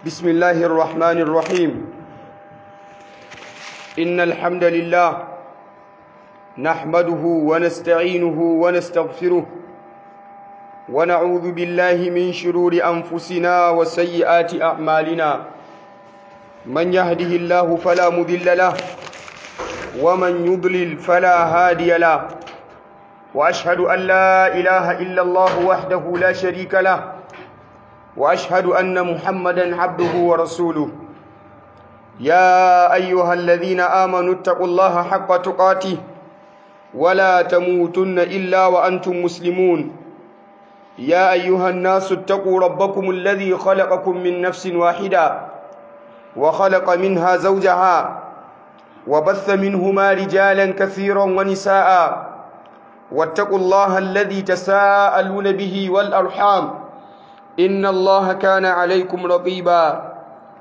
بسم الله الرحمن الرحيم إن الحمد لله نحمده ونستعينه ونستغفره ونعوذ بالله من شرور أنفسنا وسيئات أعمالنا من يهده الله فلا مذل له ومن يضلل فلا هادي له وأشهد أن لا إله إلا الله وحده لا شريك له وأشهد أن محمدا عبده ورسوله يا أيها الذين آمنوا اتقوا الله حق تقاته ولا تموتن إلا وأنتم مسلمون يا أيها الناس اتقوا ربكم الذي خلقكم من نفس واحدة وخلق منها زوجها وبث منهما رجالا كثيرا ونساء واتقوا الله الذي تساءلون به والأرحام إن الله كان عليكم رقيبا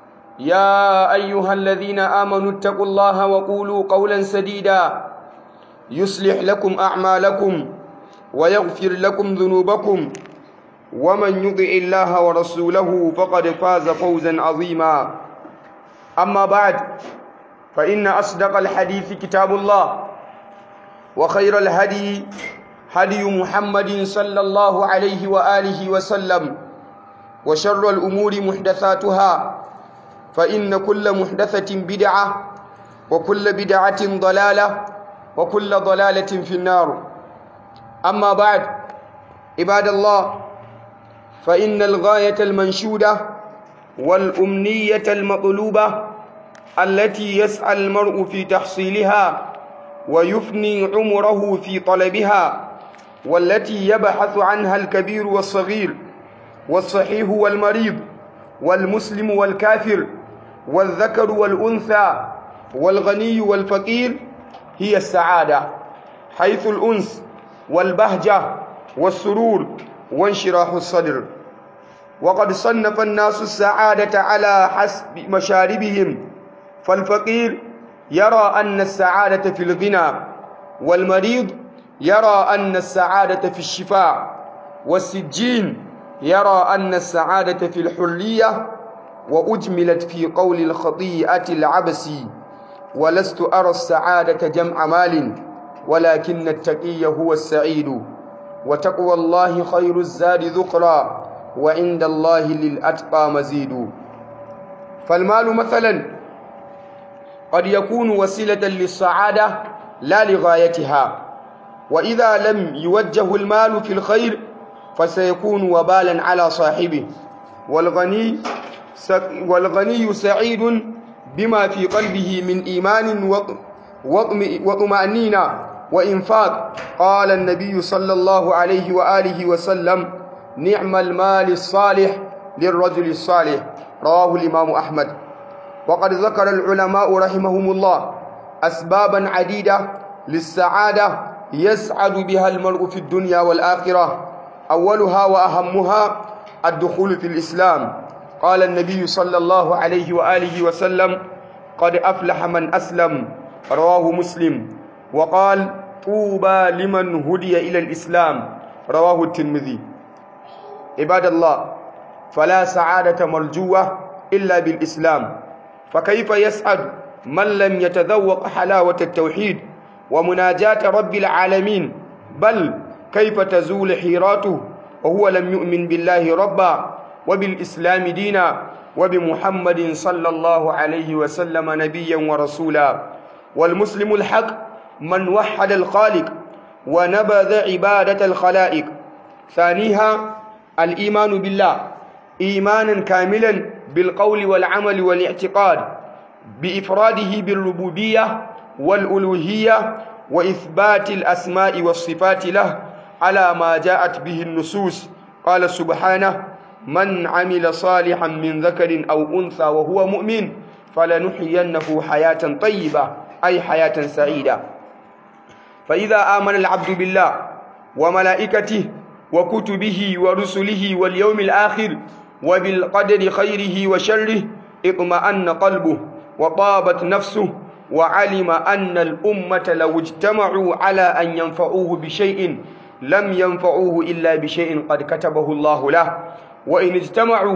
يا أيها الذين آمنوا اتقوا الله وقولوا قولا سديدا يصلح لكم أعمالكم ويغفر لكم ذنوبكم ومن يطع الله ورسوله فقد فاز فوزا عظيما أما بعد فإن أصدق الحديث كتاب الله وخير الهدي هدي محمد صلى الله عليه وآله وسلم وشر الأمور محدثاتها فإن كل محدثة بدعة وكل بدعة ضلالة وكل ضلالة في النار أما بعد عباد الله فإن الغاية المنشودة والأمنية المطلوبة التي يسعى المرء في تحصيلها ويفني عمره في طلبها والتي يبحث عنها الكبير والصغير والصحيح والمريض والمسلم والكافر والذكر والأنثى والغني والفقير هي السعادة حيث الأنس والبهجة والسرور وانشراح الصدر وقد صنف الناس السعادة على حسب مشاربهم فالفقير يرى أن السعادة في الغنى والمريض يرى أن السعادة في الشفاء والسجين يرى أن السعادة في الحرية وأجملت في قول الخطيئة العبسي ولست أرى السعادة جمع مال ولكن التقي هو السعيد وتقوى الله خير الزاد ذقرا وعند الله للأتقى مزيد فالمال مثلا قد يكون وسيلة للسعادة لا لغايتها وإذا لم يوجه المال في الخير فسيكون وبالا على صاحبه والغني والغني سعيد بما في قلبه من إيمان وطمأنينة وإنفاق قال النبي صلى الله عليه وآله وسلم نعم المال الصالح للرجل الصالح رواه الإمام أحمد وقد ذكر العلماء رحمهم الله أسبابا عديدة للسعادة يسعد بها المرء في الدنيا والآخرة أولها وأهمها الدخول في الإسلام قال النبي صلى الله عليه وآله وسلم قد أفلح من أسلم رواه مسلم وقال طوبى لمن هدي إلى الإسلام رواه الترمذي عباد الله فلا سعادة مرجوة إلا بالإسلام فكيف يسعد من لم يتذوق حلاوة التوحيد ومناجاة رب العالمين بل كيف تزول حيراته وهو لم يؤمن بالله ربا وبالإسلام دينا وبمحمد صلى الله عليه وسلم نبيا ورسولا والمسلم الحق من وحد الخالق ونبذ عبادة الخلائق ثانيها الإيمان بالله إيمانا كاملا بالقول والعمل والاعتقاد بإفراده بالربوبية والألوهية وإثبات الأسماء والصفات له على ما جاءت به النصوص قال سبحانه من عمل صالحا من ذكر أو أنثى وهو مؤمن فلنحيينه حياة طيبة أي حياة سعيدة فإذا آمن العبد بالله وملائكته وكتبه ورسله واليوم الآخر وبالقدر خيره وشره اطمأن قلبه وطابت نفسه وعلم أن الأمة لو اجتمعوا على أن ينفعوه بشيء لم ينفعوه إلا بشيء قد كتبه الله له وإن اجتمعوا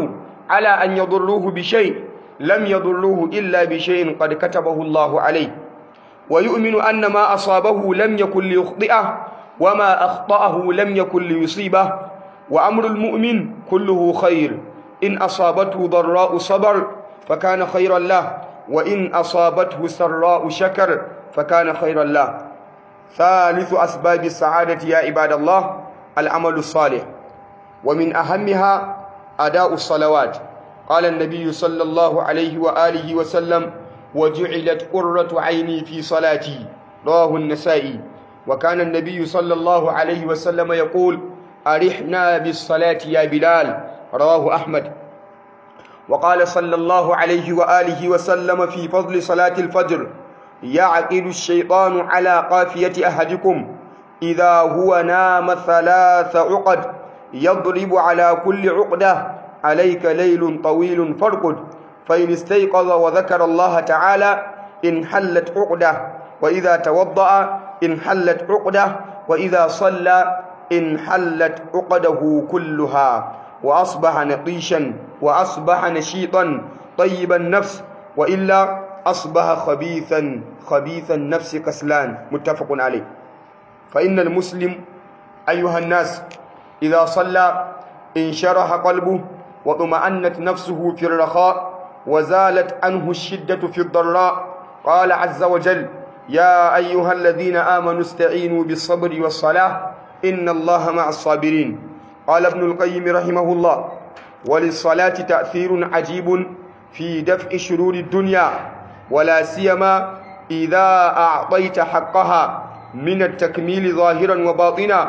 على أن يضروه بشيء لم يضروه إلا بشيء قد كتبه الله عليه ويؤمن أن ما أصابه لم يكن ليخطئه وما أخطأه لم يكن ليصيبه وأمر المؤمن كله خير إن أصابته ضراء صبر فكان خيرا له وإن أصابته سراء شكر فكان خيرا له ثالث أسباب السعادة يا عباد الله العمل الصالح ومن أهمها أداء الصلوات قال النبي صلى الله عليه وآله وسلم وجعلت قرة عيني في صلاتي رواه النسائي وكان النبي صلى الله عليه وسلم يقول أرحنا بالصلاة يا بلال رواه أحمد وقال صلى الله عليه وآله وسلم في فضل صلاة الفجر يعقد الشيطان على قافية أحدكم إذا هو نام ثلاث عقد يضرب على كل عقدة عليك ليل طويل فارقد فإن استيقظ وذكر الله تعالى انحلت عقدة وإذا توضأ انحلت عقدة وإذا صلى انحلت عقده كلها وأصبح نقيشا وأصبح نشيطا طيب النفس وإلا أصبح خبيثا خبيث النفس كسلان متفق عليه فإن المسلم أيها الناس إذا صلى انشرح قلبه وطمأنت نفسه في الرخاء وزالت عنه الشدة في الضراء قال عز وجل يا أيها الذين آمنوا استعينوا بالصبر والصلاة إن الله مع الصابرين قال ابن القيم رحمه الله وللصلاة تأثير عجيب في دفع شرور الدنيا ولا سيما إذا أعطيت حقها من التكميل ظاهرا وباطنا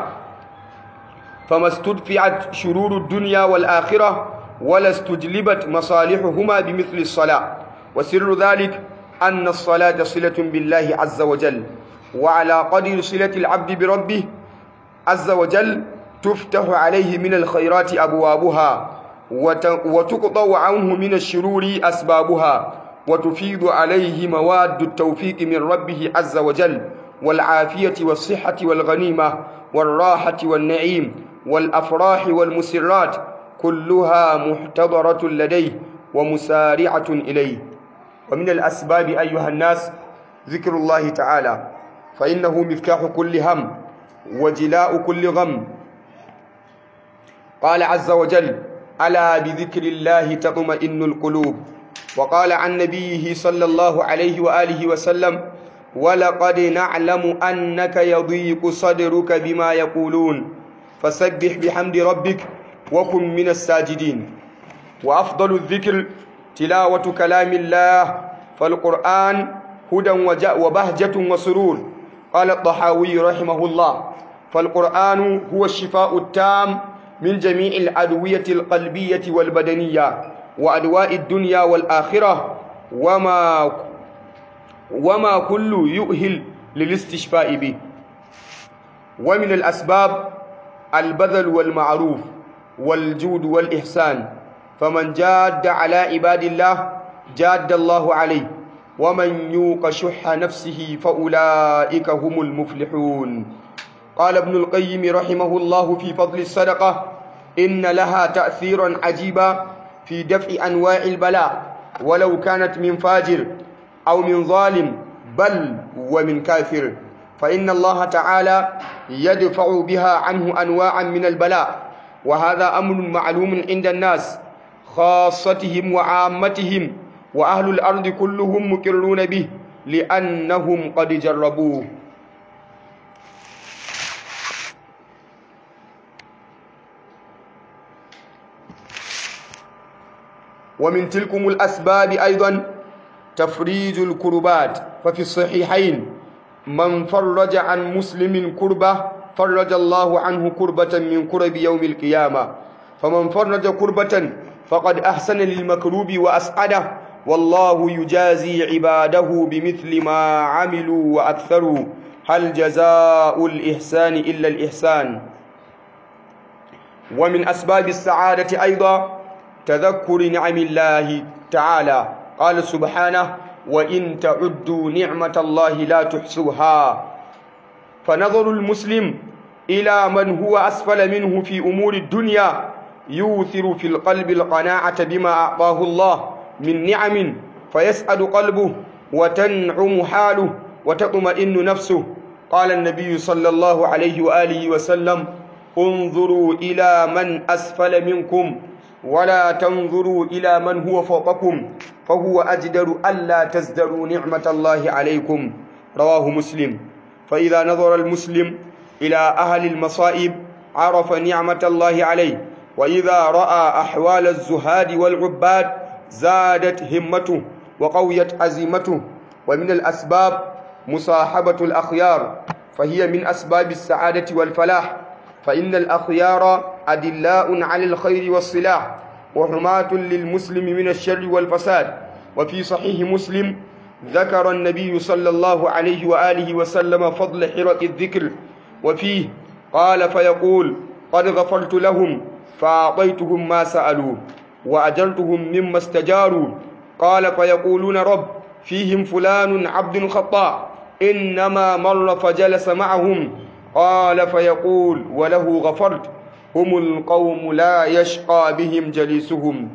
فما استدفعت شرور الدنيا والآخرة ولا استجلبت مصالحهما بمثل الصلاة وسر ذلك أن الصلاة صلة بالله عز وجل وعلى قدر صلة العبد بربه عز وجل تفتح عليه من الخيرات أبوابها وتقطع عنه من الشرور أسبابها وتفيض عليه مواد التوفيق من ربه عز وجل والعافية والصحة والغنيمة والراحة والنعيم والأفراح والمسرات كلها محتضرة لديه ومسارعة إليه ومن الأسباب أيها الناس ذكر الله تعالى فإنه مفتاح كل هم وجلاء كل غم قال عز وجل ألا بذكر الله تطمئن القلوب وقال عن نبيه صلى الله عليه وآله وسلم ولقد نعلم أنك يضيق صدرك بما يقولون فسبح بحمد ربك وكن من الساجدين وأفضل الذكر تلاوة كلام الله فالقرآن هدى وبهجة وسرور قال الطحاوي رحمه الله فالقرآن هو الشفاء التام من جميع الأدوية القلبية والبدنية وأدواء الدنيا والآخرة وما وما كل يؤهل للاستشفاء به ومن الأسباب البذل والمعروف والجود والإحسان فمن جاد على عباد الله جاد الله عليه ومن يوق شح نفسه فأولئك هم المفلحون قال ابن القيم رحمه الله في فضل الصدقة إن لها تأثيرا عجيبا في دفع أنواع البلاء ولو كانت من فاجر أو من ظالم بل ومن كافر فإن الله تعالى يدفع بها عنه أنواعا من البلاء وهذا أمر معلوم عند الناس خاصتهم وعامتهم وأهل الأرض كلهم مقرون به لأنهم قد جربوه ومن تلكم الأسباب أيضا تفريج الكربات ففي الصحيحين من فرج عن مسلم كربة فرج الله عنه كربة من كرب يوم القيامة فمن فرج كربة فقد أحسن للمكروب وأسعده والله يجازي عباده بمثل ما عملوا وأكثروا هل جزاء الإحسان إلا الإحسان ومن أسباب السعادة أيضا تذكر نعم الله تعالى قال سبحانه وإن تعدوا نعمة الله لا تحصوها فنظر المسلم إلى من هو أسفل منه في أمور الدنيا يوثر في القلب القناعة بما أعطاه الله من نعم فيسعد قلبه وتنعم حاله وتطمئن نفسه قال النبي صلى الله عليه وآله وسلم انظروا إلى من أسفل منكم ولا تنظروا إلى من هو فوقكم فهو أجدر ألا تزدروا نعمة الله عليكم رواه مسلم فإذا نظر المسلم إلى أهل المصائب عرف نعمة الله عليه وإذا رأى أحوال الزهاد والعباد زادت همته وقويت عزيمته ومن الأسباب مصاحبة الأخيار فهي من أسباب السعادة والفلاح فإن الأخيار أدلاء على الخير والصلاح وحماة للمسلم من الشر والفساد وفي صحيح مسلم ذكر النبي صلى الله عليه وآله وسلم فضل حرة الذكر وفيه قال فيقول قد غفرت لهم فأعطيتهم ما سألوا وأجرتهم مما استجاروا قال فيقولون رب فيهم فلان عبد خطاء إنما مر فجلس معهم قال فيقول وله غفرت هم القوم لا يشقى بهم جليسهم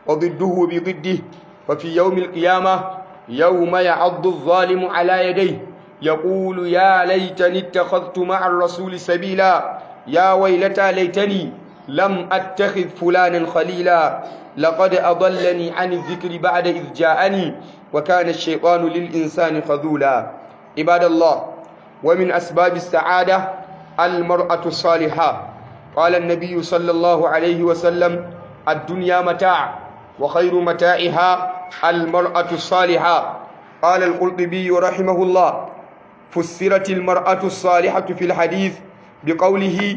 وضده بضده ففي يوم القيامة يوم يعض الظالم على يديه يقول يا ليتني اتخذت مع الرسول سبيلا يا ويلتى ليتني لم أتخذ فلانا خليلا لقد أضلني عن الذكر بعد إذ جاءني وكان الشيطان للإنسان خذولا عباد الله ومن أسباب السعادة المرأة الصالحة قال النبي صلى الله عليه وسلم الدنيا متاع وخير متاعها المرأة الصالحة قال القرطبي رحمه الله فسرت المرأة الصالحة في الحديث بقوله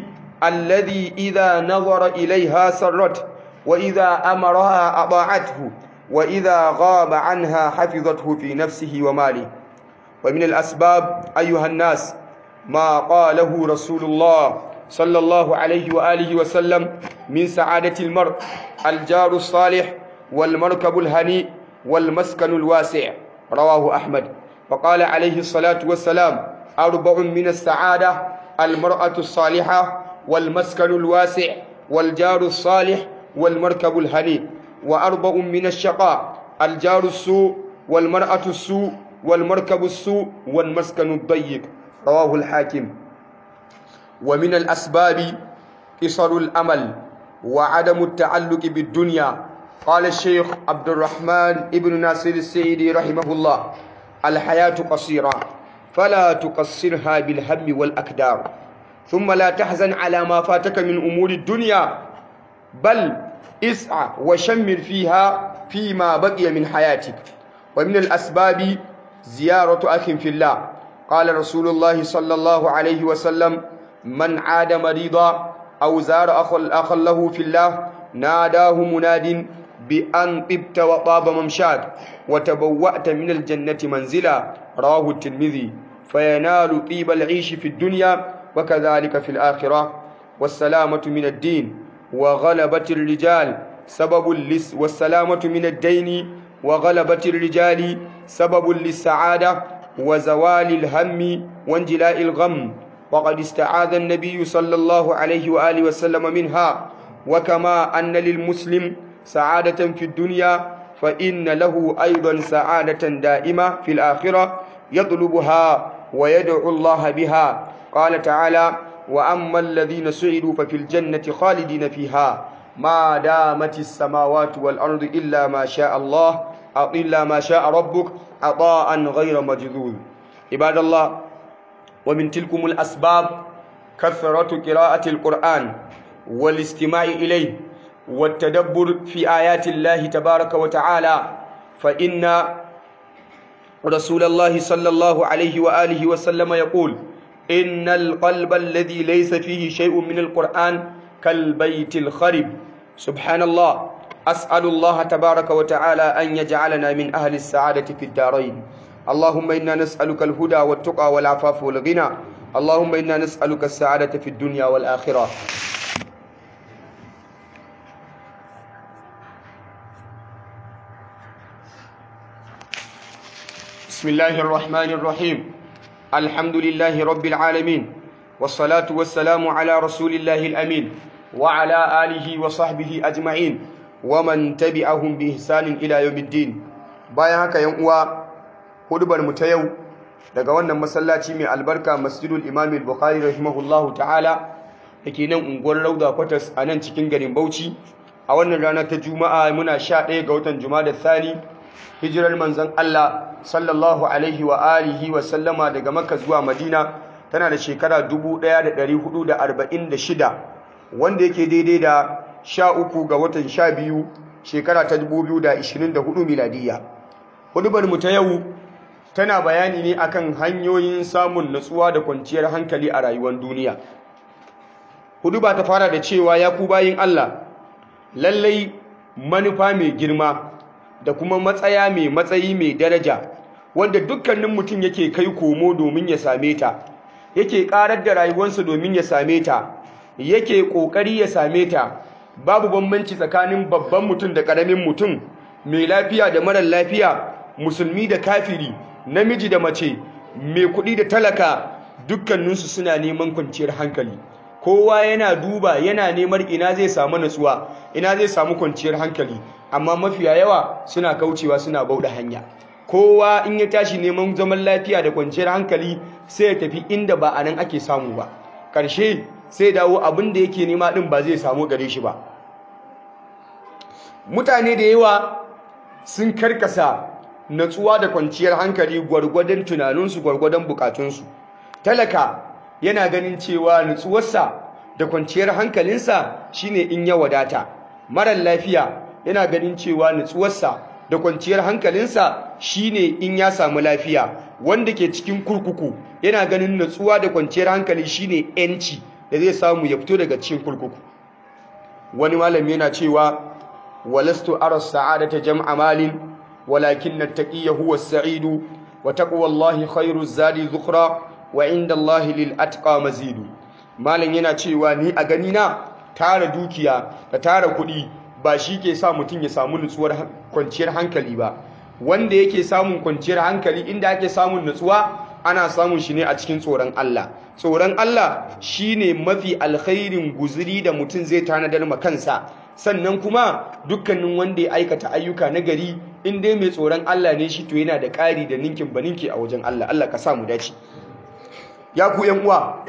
الذي إذا نظر إليها سرت وإذا أمرها أطاعته وإذا غاب عنها حفظته في نفسه وماله ومن الأسباب أيها الناس ما قاله رسول الله صلى الله عليه وآله وسلم من سعادة المرء الجار الصالح والمركب الهنيء والمسكن الواسع رواه أحمد وقال عليه الصلاة والسلام أربع من السعادة المرأة الصالحة والمسكن الواسع والجار الصالح والمركب الهنيء وأربع من الشقاء الجار السوء والمرأة السوء والمركب السوء والمسكن الضيق رواه الحاكم ومن الأسباب قصر الأمل وعدم التعلق بالدنيا قال الشيخ عبد الرحمن ابن ناصر السيدي رحمه الله الحياة قصيرة فلا تقصرها بالهم والأكدار ثم لا تحزن على ما فاتك من أمور الدنيا بل اسعى وشمر فيها فيما بقي من حياتك ومن الأسباب زيارة أخ في الله قال رسول الله صلى الله عليه وسلم من عاد مريضا أو زار أخا له في الله ناداه مناد بأن طبت وطاب ممشاك وتبوأت من الجنة منزلا رواه الترمذي فينال طيب العيش في الدنيا وكذلك في الآخرة والسلامة من الدين وغلبة الرجال سبب لس والسلامة من الدين وغلبة الرجال سبب للسعادة وزوال الهم وانجلاء الغم وقد استعاذ النبي صلى الله عليه وآله وسلم منها وكما أن للمسلم سعادة في الدنيا فإن له أيضا سعادة دائمة في الآخرة يطلبها ويدعو الله بها قال تعالى وأما الذين سعدوا ففي الجنة خالدين فيها ما دامت السماوات والأرض إلا ما شاء الله أو إلا ما شاء ربك عطاء غير مجذوذ عباد الله ومن تلكم الأسباب كثرة قراءة القرآن والاستماع إليه والتدبر في آيات الله تبارك وتعالى فإن رسول الله صلى الله عليه وآله وسلم يقول إن القلب الذي ليس فيه شيء من القرآن كالبيت الخرب سبحان الله أسأل الله تبارك وتعالى أن يجعلنا من أهل السعادة في الدارين اللهم إنا نسألك الهدى والتقى والعفاف والغنى اللهم إنا نسألك السعادة في الدنيا والآخرة بسم الله الرحمن الرحيم الحمد لله رب العالمين والصلاة والسلام على رسول الله الأمين وعلى آله وصحبه أجمعين ومن تبعهم بإحسان إلى يوم الدين bayan haka yan uwa hudubar mu ta yau daga wannan masallaci mai albarka Masjidul Imam Al-Bukhari rahimahullahu ta'ala dake nan unguwar Rauda Quarters a nan cikin garin Bauchi a wannan rana ta Juma'a muna 11 ga watan Jumada Thani hijirar manzon Allah sallallahu alaihi wa alihi wa sallama daga Makka zuwa Madina tana da shekara 1446 wanda yake daidai da 13 ga watan 12 shekara ta 2024 miladiyya hudubar mu ta yau tana bayani ne akan hanyoyin samun natsuwa da kwanciyar hankali a rayuwar duniya huduba ta fara da cewa ya ku bayin Allah lallai manufa mai girma da kuma matsaya mai matsayi mai daraja wanda dukkanin mutum yake kai komo domin ya same ta yake karar da rayuwarsa domin ya same ta yake kokari ya same ta babu bambanci tsakanin babban mutum da karamin mutum mai lafiya da marar lafiya musulmi da kafiri namiji da mace mai kuɗi da talaka dukkaninsu suna neman kwanciyar hankali kowa yana duba yana neman ina zai samu natsuwa ina zai samu kwanciyar hankali amma mafiya yawa suna kaucewa suna bauɗa hanya kowa in ya tashi neman zaman lafiya da kwanciyar hankali sai ya tafi inda ba a nan ake samu ba ƙarshe sai dawo abin da yake nema ɗin ba zai samu gare shi ba mutane da yawa sun karkasa natsuwa da kwanciyar hankali gwargwadon tunaninsu gwargwadon bukatunsu talaka yana ganin cewa natsuwarsa da kwanciyar hankalinsa shine in ya wadata marar lafiya yana ganin cewa natsuwarsa da kwanciyar hankalinsa shine in ya samu lafiya wanda ke cikin kurkuku yana ganin natsuwa da kwanciyar hankali shine yanci da zai samu ya fito daga cikin kurkuku wani malami yana cewa walastu ara sa'adata jam'a malin walakin at-taqiyya huwa as-sa'idu wa taqwallahi khairu zadi dhukra wa inda Allahi lil atqa mazidu malam yana cewa ni a gani na tara dukiya da tara kuɗi ba shi ke sa mutum ya samu nutsuwar kwanciyar hankali ba wanda yake samun kwanciyar hankali inda ake samun nutsuwa ana samun shi ne a cikin tsoron Allah tsoron Allah shine mafi alkhairin guzuri da mutum zai tanadar ma kansa sannan kuma dukkanin wanda ya aikata ayyuka na gari in dai mai tsoron Allah ne shi to yana da ƙari da ninkin baninki a wajen Allah Allah ka sa mu dace ya ku yan uwa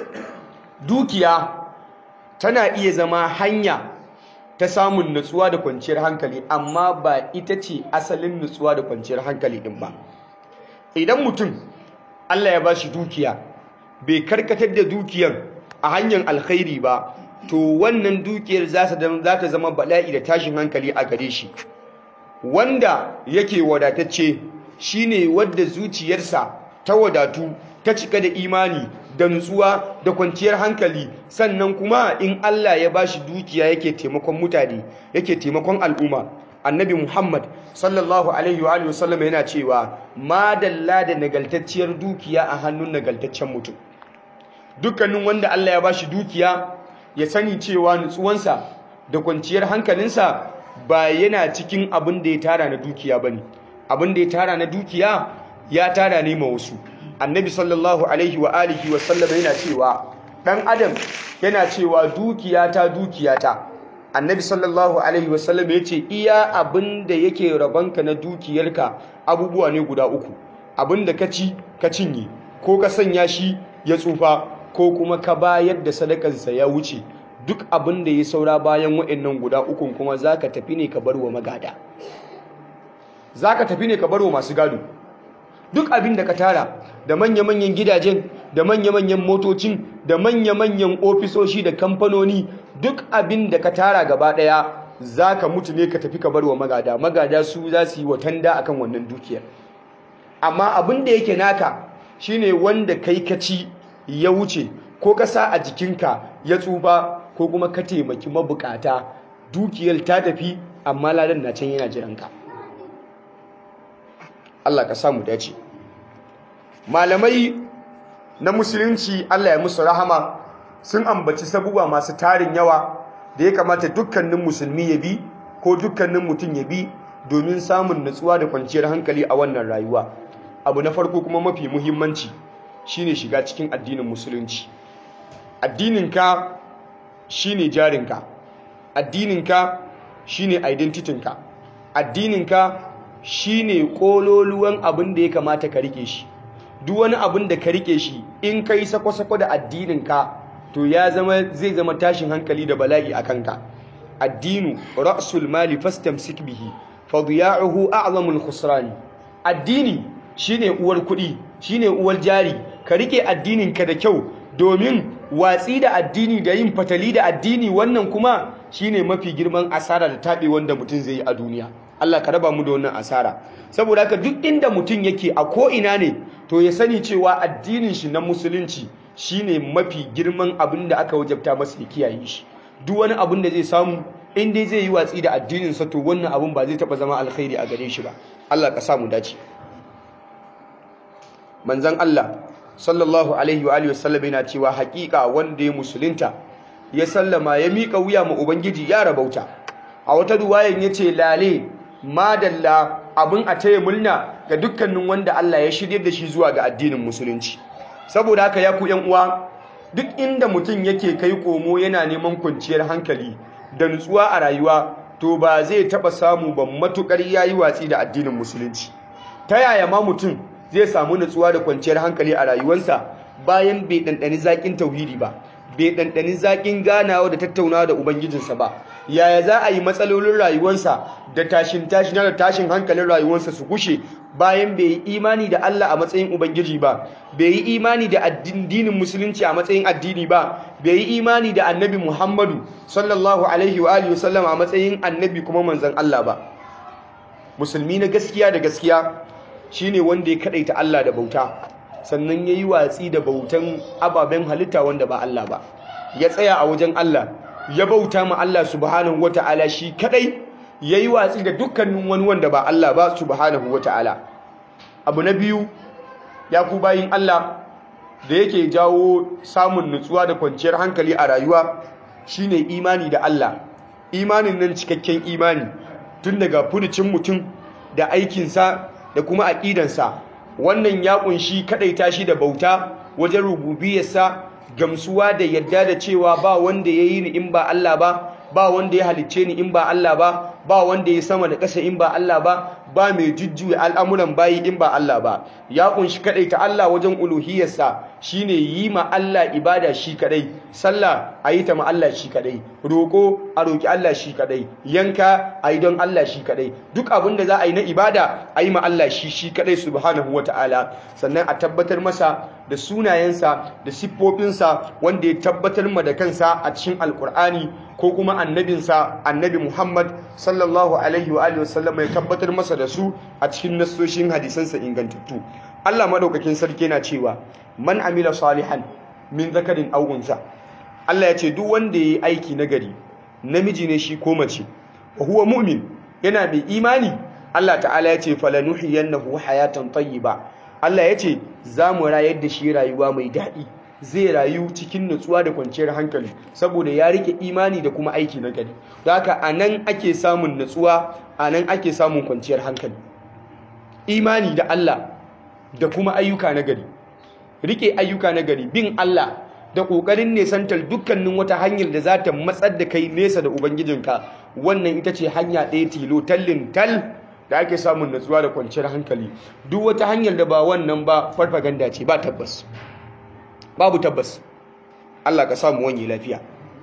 dukiya tana iya zama hanya ta samun nutsuwa da kwanciyar hankali amma ba ita ce asalin nutsuwa da kwanciyar hankali din ba idan mutum Allah ya bashi dukiya bai karkatar da dukiyar a hanyar alkhairi ba to wannan dukiyar za ta zama bala'i da tashin hankali a gare shi wanda yake wadatacce shine wadda zuciyarsa ta wadatu ta cika da imani da nutsuwa da kwanciyar hankali sannan kuma in Allah ya bashi dukiya yake taimakon mutane yake taimakon al'umma annabi Muhammad sallallahu alaihi wa alihi wasallam yana cewa madalla da nagaltacciyar dukiya a hannun nagaltaccen mutum dukkanin wanda Allah ya bashi dukiya ya sani cewa nutsuwansa da kwanciyar hankalinsa ba yana cikin abin da ya tara na dukiya bane abin da ya tara na dukiya ya tara ne ma wasu annabi sallallahu alaihi wa alihi wa sallam yana cewa dan adam yana cewa dukiyata dukiyata annabi sallallahu alaihi wa sallam yace iya abin da yake rabanka na dukiyarka abubuwa ne guda uku abin da ka ci ka cinye ko ka sanya shi ya tsufa ko kuma ka bayar da sadakansa ya wuce duk abin da ya saura bayan wa'annan guda ukun kuma zaka tafi ne ka bar wa magada zaka tafi ne ka bar wa masu gado duk abin da ka tara da manya-manyan gidajen da manya-manyan motocin da manya-manyan ofisoshi da kamfanoni duk abin da ka tara gaba daya za ka mutu ne ka tafi ka bar wa magada magada su za su yi watanda akan wannan dukiyar amma abin da yake naka shine wanda kai ka ci ya wuce ko ka sa a jikinka ya tsufa ko kuma ka taimaki mabukata dukiyar ta tafi amma ladan na can yana jiranka Allah ka samu dace malamai na musulunci Allah ya musu rahama sun ambaci sabuwa masu tarin yawa da ya kamata dukkanin musulmi ya bi ko dukkanin mutum ya bi domin samun natsuwa da kwanciyar hankali a wannan rayuwa abu na farko kuma mafi muhimmanci shine shiga cikin addinin musulunci addininka shine jarinka addininka shine identitinka addininka shine kololuwan abin da ya kamata ka rike shi duk wani abin da ka rike shi in kai sako-sako da addininka to ya zama zai zama tashin hankali da bala'i a kanka addinu ra'sul mali fastamsik bihi fadiya'uhu a'zamul khusrani addini shine uwar kuɗi shine uwar jari ka rike addininka da kyau domin watsi da addini da yin fatali da addini wannan kuma shine mafi girman asara da taɓe wanda mutum zai yi a duniya Allah ka raba mu da wannan asara saboda haka duk inda mutum yake a ko ina ne to ya sani cewa addinin shi na musulunci shine mafi girman abin da aka wajabta masa ya kiyaye shi duk wani abin da zai samu in dai zai yi watsi da addinin sa to wannan abin ba zai taba zama alkhairi a gare shi ba Allah ka sa mu dace manzon Allah sallallahu alaihi wa alihi wasallam yana cewa haƙiƙa wanda ya musulunta ya sallama ya mika wuya ma ubangiji ya rabauta a wata ruwayan yace lale madalla abin a taya murna ga dukkanin wanda Allah ya shirye da shi zuwa ga addinin musulunci saboda haka ya ku yan uwa duk inda mutum yake kai komo yana neman kwanciyar hankali da nutsuwa a rayuwa to ba zai taba samu ba matukar yayi watsi da addinin musulunci ta yaya ma mutum zai samu nutsuwa da kwanciyar hankali a rayuwarsa bayan bai ɗanɗani zaƙin tauhidi ba bai ɗanɗani zaƙin ganawa da tattaunawa da ubangijinsa ba yaya za a yi matsalolin rayuwarsa da tashin tashin da tashin hankalin rayuwarsa su gushe bayan bai yi imani da Allah a matsayin ubangiji ba bai yi imani da addinin musulunci a matsayin addini ba bai yi imani da annabi Muhammadu sallallahu alaihi wa alihi wasallam a matsayin annabi kuma manzon Allah ba musulmi na gaskiya da gaskiya shine wanda ya kadaita Allah da bauta sannan yayi watsi da bautan ababen halitta wanda ba Allah ba ya tsaya a wajen Allah ya bauta ma Allah subhanahu wataala shi kadai yayi watsi da dukkanin wani wanda ba Allah ba subhanahu wataala abu na biyu ya ku bayin Allah da yake jawo samun nutsuwa da kwanciyar hankali a rayuwa shine imani da Allah imanin nan cikakken imani tun daga furucin mutum da aikinsa da kuma aƙidansa wannan ya ƙunshi kaɗaita shi da bauta wajen rububiyarsa gamsuwa da yadda da cewa ba wanda ya yi ni in ba Allah ba ba wanda ya halicce ni in ba Allah ba ba wanda ya sama da ƙasa in ba Allah ba ba mai jujjuya al'amuran bayi in ba Allah ba ya kunshi ta Allah wajen uluhiyarsa shine yi ma Allah ibada shi kadai sallah a yi ta ma Allah shi kadai roƙo a roƙi Allah shi kadai yanka a yi don Allah shi kadai duk abin da za a yi na ibada a yi ma Allah shi shi kadai subhanahu wata'ala sannan a tabbatar masa da sunayensa da siffofinsa wanda ya tabbatar ma da kansa a cikin alkur'ani ko kuma annabinsa annabi Muhammad sallallahu alaihi wa alihi wasallam ya tabbatar masa da su a cikin nassoshin hadisansa ingantattu Allah madaukakin sarki yana cewa man amila salihan min zakarin aw unsa Allah ya ce duk wanda yayi aiki nagari namiji ne shi ko mace wa huwa mu'min yana mai imani Allah ta'ala ya ce falanuhiyannahu hayatan tayyiba Allah ya ce za mu rayar da shi rayuwa mai daɗi zai rayu cikin nutsuwa da kwanciyar hankali saboda ya rike imani da kuma aiki na gari da haka a nan ake samun nutsuwa a nan ake samun kwanciyar hankali imani da Allah da kuma ayyuka na gari rike ayyuka na gari bin Allah da ƙoƙarin nesantar dukkanin wata hanyar da za ta matsar da kai nesa da ubangijinka wannan ita ce hanya ɗaya tilo tallin tal da ake samun nutsuwa da kwanciyar hankali duk wata hanyar da ba wannan ba farfaganda ce ba tabbas babu tabbas Allah ka samu wani lafiya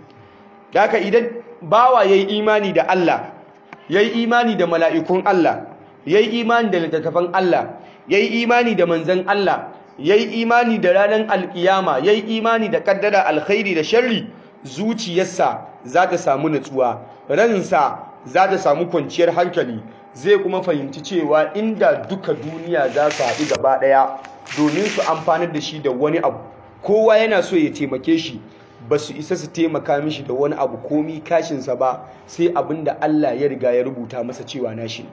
da haka idan bawa yayi imani da Allah yayi imani da mala'ikun Allah yayi imani da littattafan Allah yayi imani da manzon Allah yayi imani da ranar alkiyama yayi imani da kaddara alkhairi da sharri zuciyarsa za ta samu nutsuwa ransa za ta samu kwanciyar hankali zai kuma fahimci cewa inda duka duniya za su haɗu gaba ɗaya domin su amfanar da shi da wani abu kowa yana so ya taimake shi ba su isa su taimaka mishi da wani abu komi kashinsa ba sai abin da Allah ya riga ya rubuta masa cewa nashi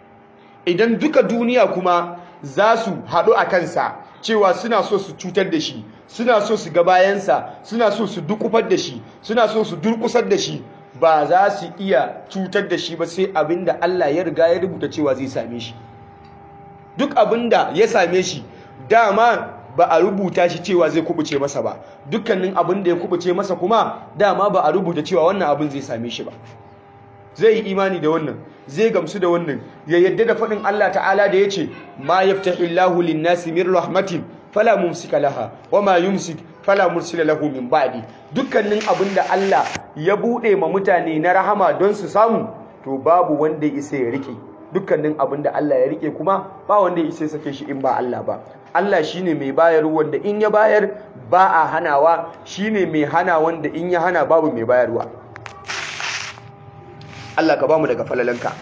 idan duka duniya kuma za su haɗu a kansa cewa suna so su cutar da shi suna so su ga bayansa suna so su dukufar da shi suna so su durkusar da shi ba za su iya cutar da shi ba sai abin da Allah ya riga ya rubuta cewa zai same shi duk abin da ya same shi dama ba a rubuta shi cewa zai kubuce masa ba dukkanin abin da ya kubuce masa kuma dama ba a rubuta cewa wannan abin zai same shi ba zai yi imani da wannan zai gamsu da wannan ya yadda da faɗin Allah ta'ala da ya ce ma yaftahillahu lin-nasi min rahmatin fala mumsika laha wa ma yumsik fala mursila lahu min ba'di dukkanin abin da Allah ya bude ma mutane na rahama don su samu to babu wanda ya isa ya rike dukkanin abin da Allah ya rike kuma ba wanda ya isa sake shi in ba Allah ba Allah shine mai bayar wanda in ya bayar ba a hanawa shine mai hana wanda in ya hana babu mai bayarwa Allah ka bamu daga falalanka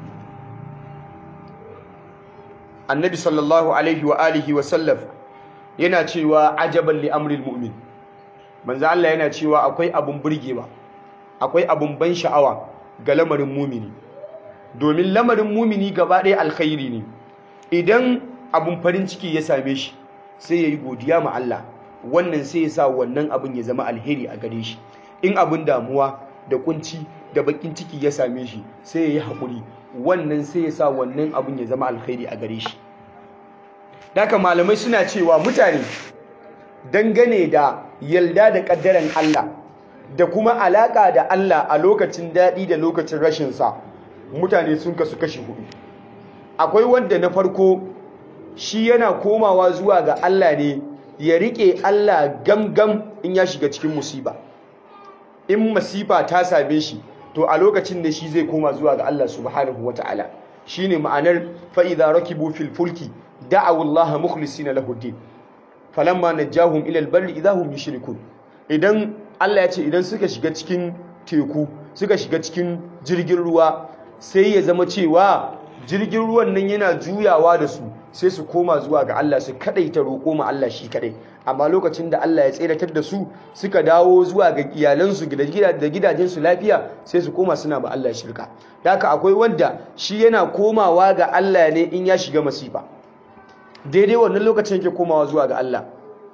Annabi sallallahu alaihi wa alihi wa sallam yana cewa ajaban li amril mu'min manzo Allah yana cewa akwai abun burgewa akwai abun ban sha'awa ga lamarin mumini domin lamarin mumini gaba ɗaya alkhairi ne idan abun farin ciki ya same shi sai ya yi godiya ma Allah wannan sai ya sa wannan abun ya zama alheri a gare shi in abun damuwa da kunci da bakin ciki ya same shi sai ya yi haƙuri wannan sai ya sa wannan abun ya zama alkhairi a gare shi Daka malamai suna cewa mutane dangane da yalda da ƙaddaren Allah da kuma alaƙa da Allah a lokacin daɗi da lokacin rashinsa mutane sun kasu kashi hudu akwai wanda na farko shi yana komawa zuwa ga Allah ne ya riƙe Allah gamgam in ya shiga cikin musiba in masifa ta same shi to a lokacin da shi zai koma zuwa ga Allah subhanahu wata'ala shine ma'anar fa'iza rakibu fil fulki da'awu Allah mukhlisina lahu din falamma najahum ila albarri idahum yushrikun idan Allah ya ce idan suka shiga cikin teku suka shiga cikin jirgin ruwa sai ya zama cewa jirgin ruwan nan yana juyawa da su sai su koma zuwa ga Allah su kadaita roƙo ma Allah shi kadai amma lokacin da Allah ya tseratar da su suka dawo zuwa ga iyalansu da gidajensu lafiya sai su koma suna ba Allah shirka haka akwai wanda shi yana komawa ga Allah ne in ya shiga masifa daidai wannan lokacin yake komawa zuwa ga Allah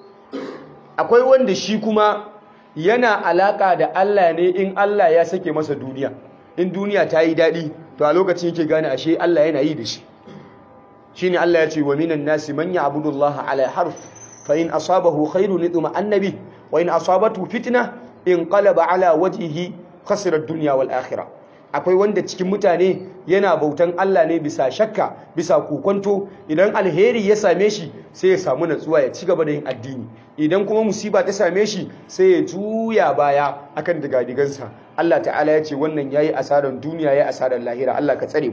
akwai wanda shi kuma yana alaka da Allah ne in Allah ya sake masa duniya in duniya ta yi daɗi to a lokacin yake gane ashe Allah yana yi da shi shine Allah ya ce wa minan nasi man ya'budu Allah ala harf fa in asabahu khairun idma annabi wa in asabatu fitna in qalaba ala wajhihi khasira ad-dunya wal akhirah akwai wanda cikin mutane yana bautan Allah ne bisa shakka bisa kokonto idan alheri ya same shi sai ya samu natsuwa ya ci gaba da yin addini idan kuma musiba ta same shi sai ya juya baya akan digadigansa Allah ta'ala ya ce wannan yayi asarar duniya yayi asarar lahira Allah ka tsare mu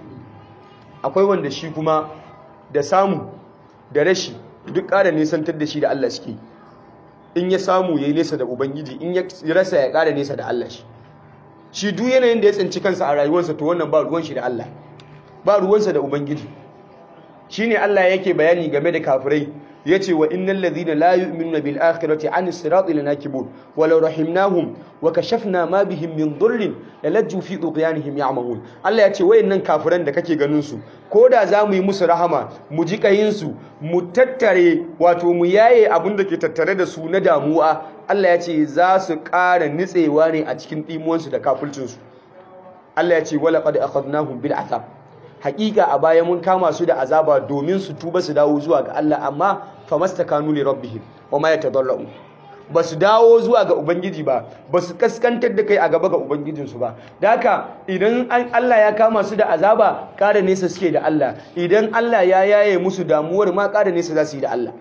akwai wanda shi kuma da samu da rashi duk ƙara nesantar da shi da Allah suke in ya samu yayi nesa da ubangiji in ya rasa ya ƙara nesa da Allah shi shi duk yanayin da ya tsinci kansa a rayuwarsa to wannan ba ruwan shi da Allah ba ruwansa da ubangiji shine Allah yake bayani game da kafirai yace wa innal ladhina la yu'minuna bil akhirati an sirati lanakibun walau rahimnahum wa kashafna ma bihim min dhurrin lalajju fi tughyanihim ya'mahun Allah yace wayannan kafiran da kake ganin su koda zamu yi musu rahama mu ji kayin su mu tattare wato mu yaye abin da ke tattare da su na damuwa Allah yace za su ƙara nitsewa ne a cikin dimuwansu da kafircin su Allah yace wala qad akhadnahum bil athab hakika a baya mun kama su da azaba domin su tuba su dawo zuwa ga Allah amma famastakanu li rabbihim wama yatadarrun ba su dawo zuwa ga ubangiji ba ba su kaskantar da kai a gaba ga ubangijinsu ba da haka idan Allah ya kama su da azaba ƙara nesa suke da Allah idan Allah ya yaye musu damuwar ma ƙara nesa za su yi da Allah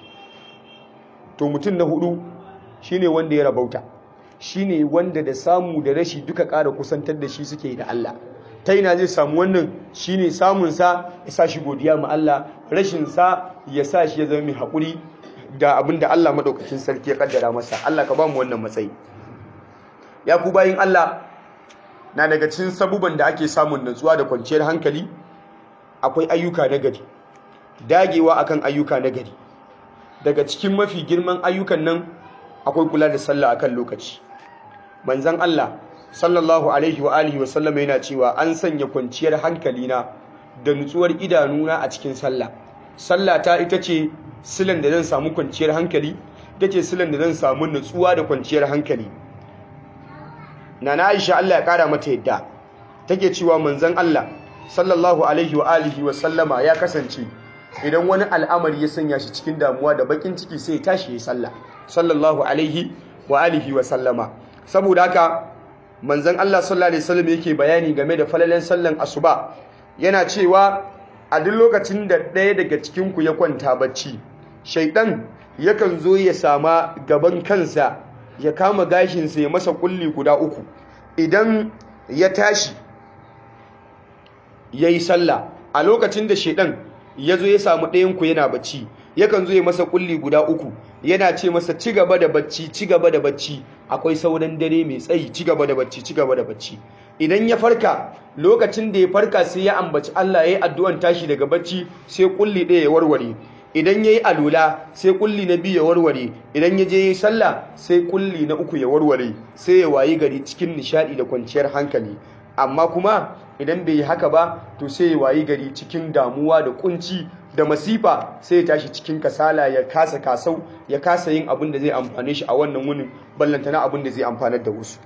to mutum na hudu shine wanda ya rabauta shine wanda da samu da rashi duka ƙara kusantar da shi suke da Allah ta ina zai samu wannan shine samunsa ya sa shi godiya ma Allah rashinsa ya sa shi ya zama mai haƙuri da abin da Allah maɗaukacin sarki ya ƙaddara masa Allah ka ba mu wannan matsayi ya ku bayin Allah na daga cikin sabuban da ake samun natsuwa da kwanciyar hankali akwai ayyuka na gari dagewa akan ayyuka na gari daga cikin mafi girman ayyukan nan akwai kula da sallah akan lokaci manzon Allah sallallahu alaihi wa alihi wasallama yana cewa an sanya kwanciyar hankalina da nutsuwar idanuna a cikin sallah sallah ta ita ce silan da zan samu kwanciyar hankali ita ce silan da zan samu nutsuwa da kwanciyar hankali nana Aisha Allah ya kara mata yadda take cewa manzon Allah sallallahu alaihi wa alihi wasallama ya kasance idan wani al'amari ya sanya shi cikin damuwa da bakin ciki sai ya tashi ya sallah sallallahu alaihi wa alihi wa sallama saboda haka manzon Allah sallallahu alaihi wasallam yake bayani game da falalen sallan asuba yana cewa a duk lokacin da ɗaya daga cikin ku ya kwanta bacci shaidan yakan zo ya sama gaban kansa ya kama gashinsa ya masa kulli guda uku idan ya tashi ya yi sallah a lokacin da shaidan ya zo ya samu ɗayanku yana bacci yakan zo ya masa kulli guda uku yana ce masa ci gaba da bacci ci gaba da bacci akwai sauran dare mai tsayi ci gaba da bacci ci gaba da bacci idan ya farka lokacin da ya farka sai ya ambaci Allah ya yi addu'an tashi daga bacci sai kulli ɗaya ya warware idan ya yi alula sai kulli na biyu ya warware idan ya je yi sallah sai kulli na uku ya warware sai ya wayi gari cikin nishadi da kwanciyar hankali amma kuma idan bai yi haka ba to sai ya wayi gari cikin damuwa da kunci da masifa sai ya tashi cikin kasala ya kasa kasau ya kasa yin abin da zai amfane shi a wannan wunin ballantana abin da zai amfanar da wasu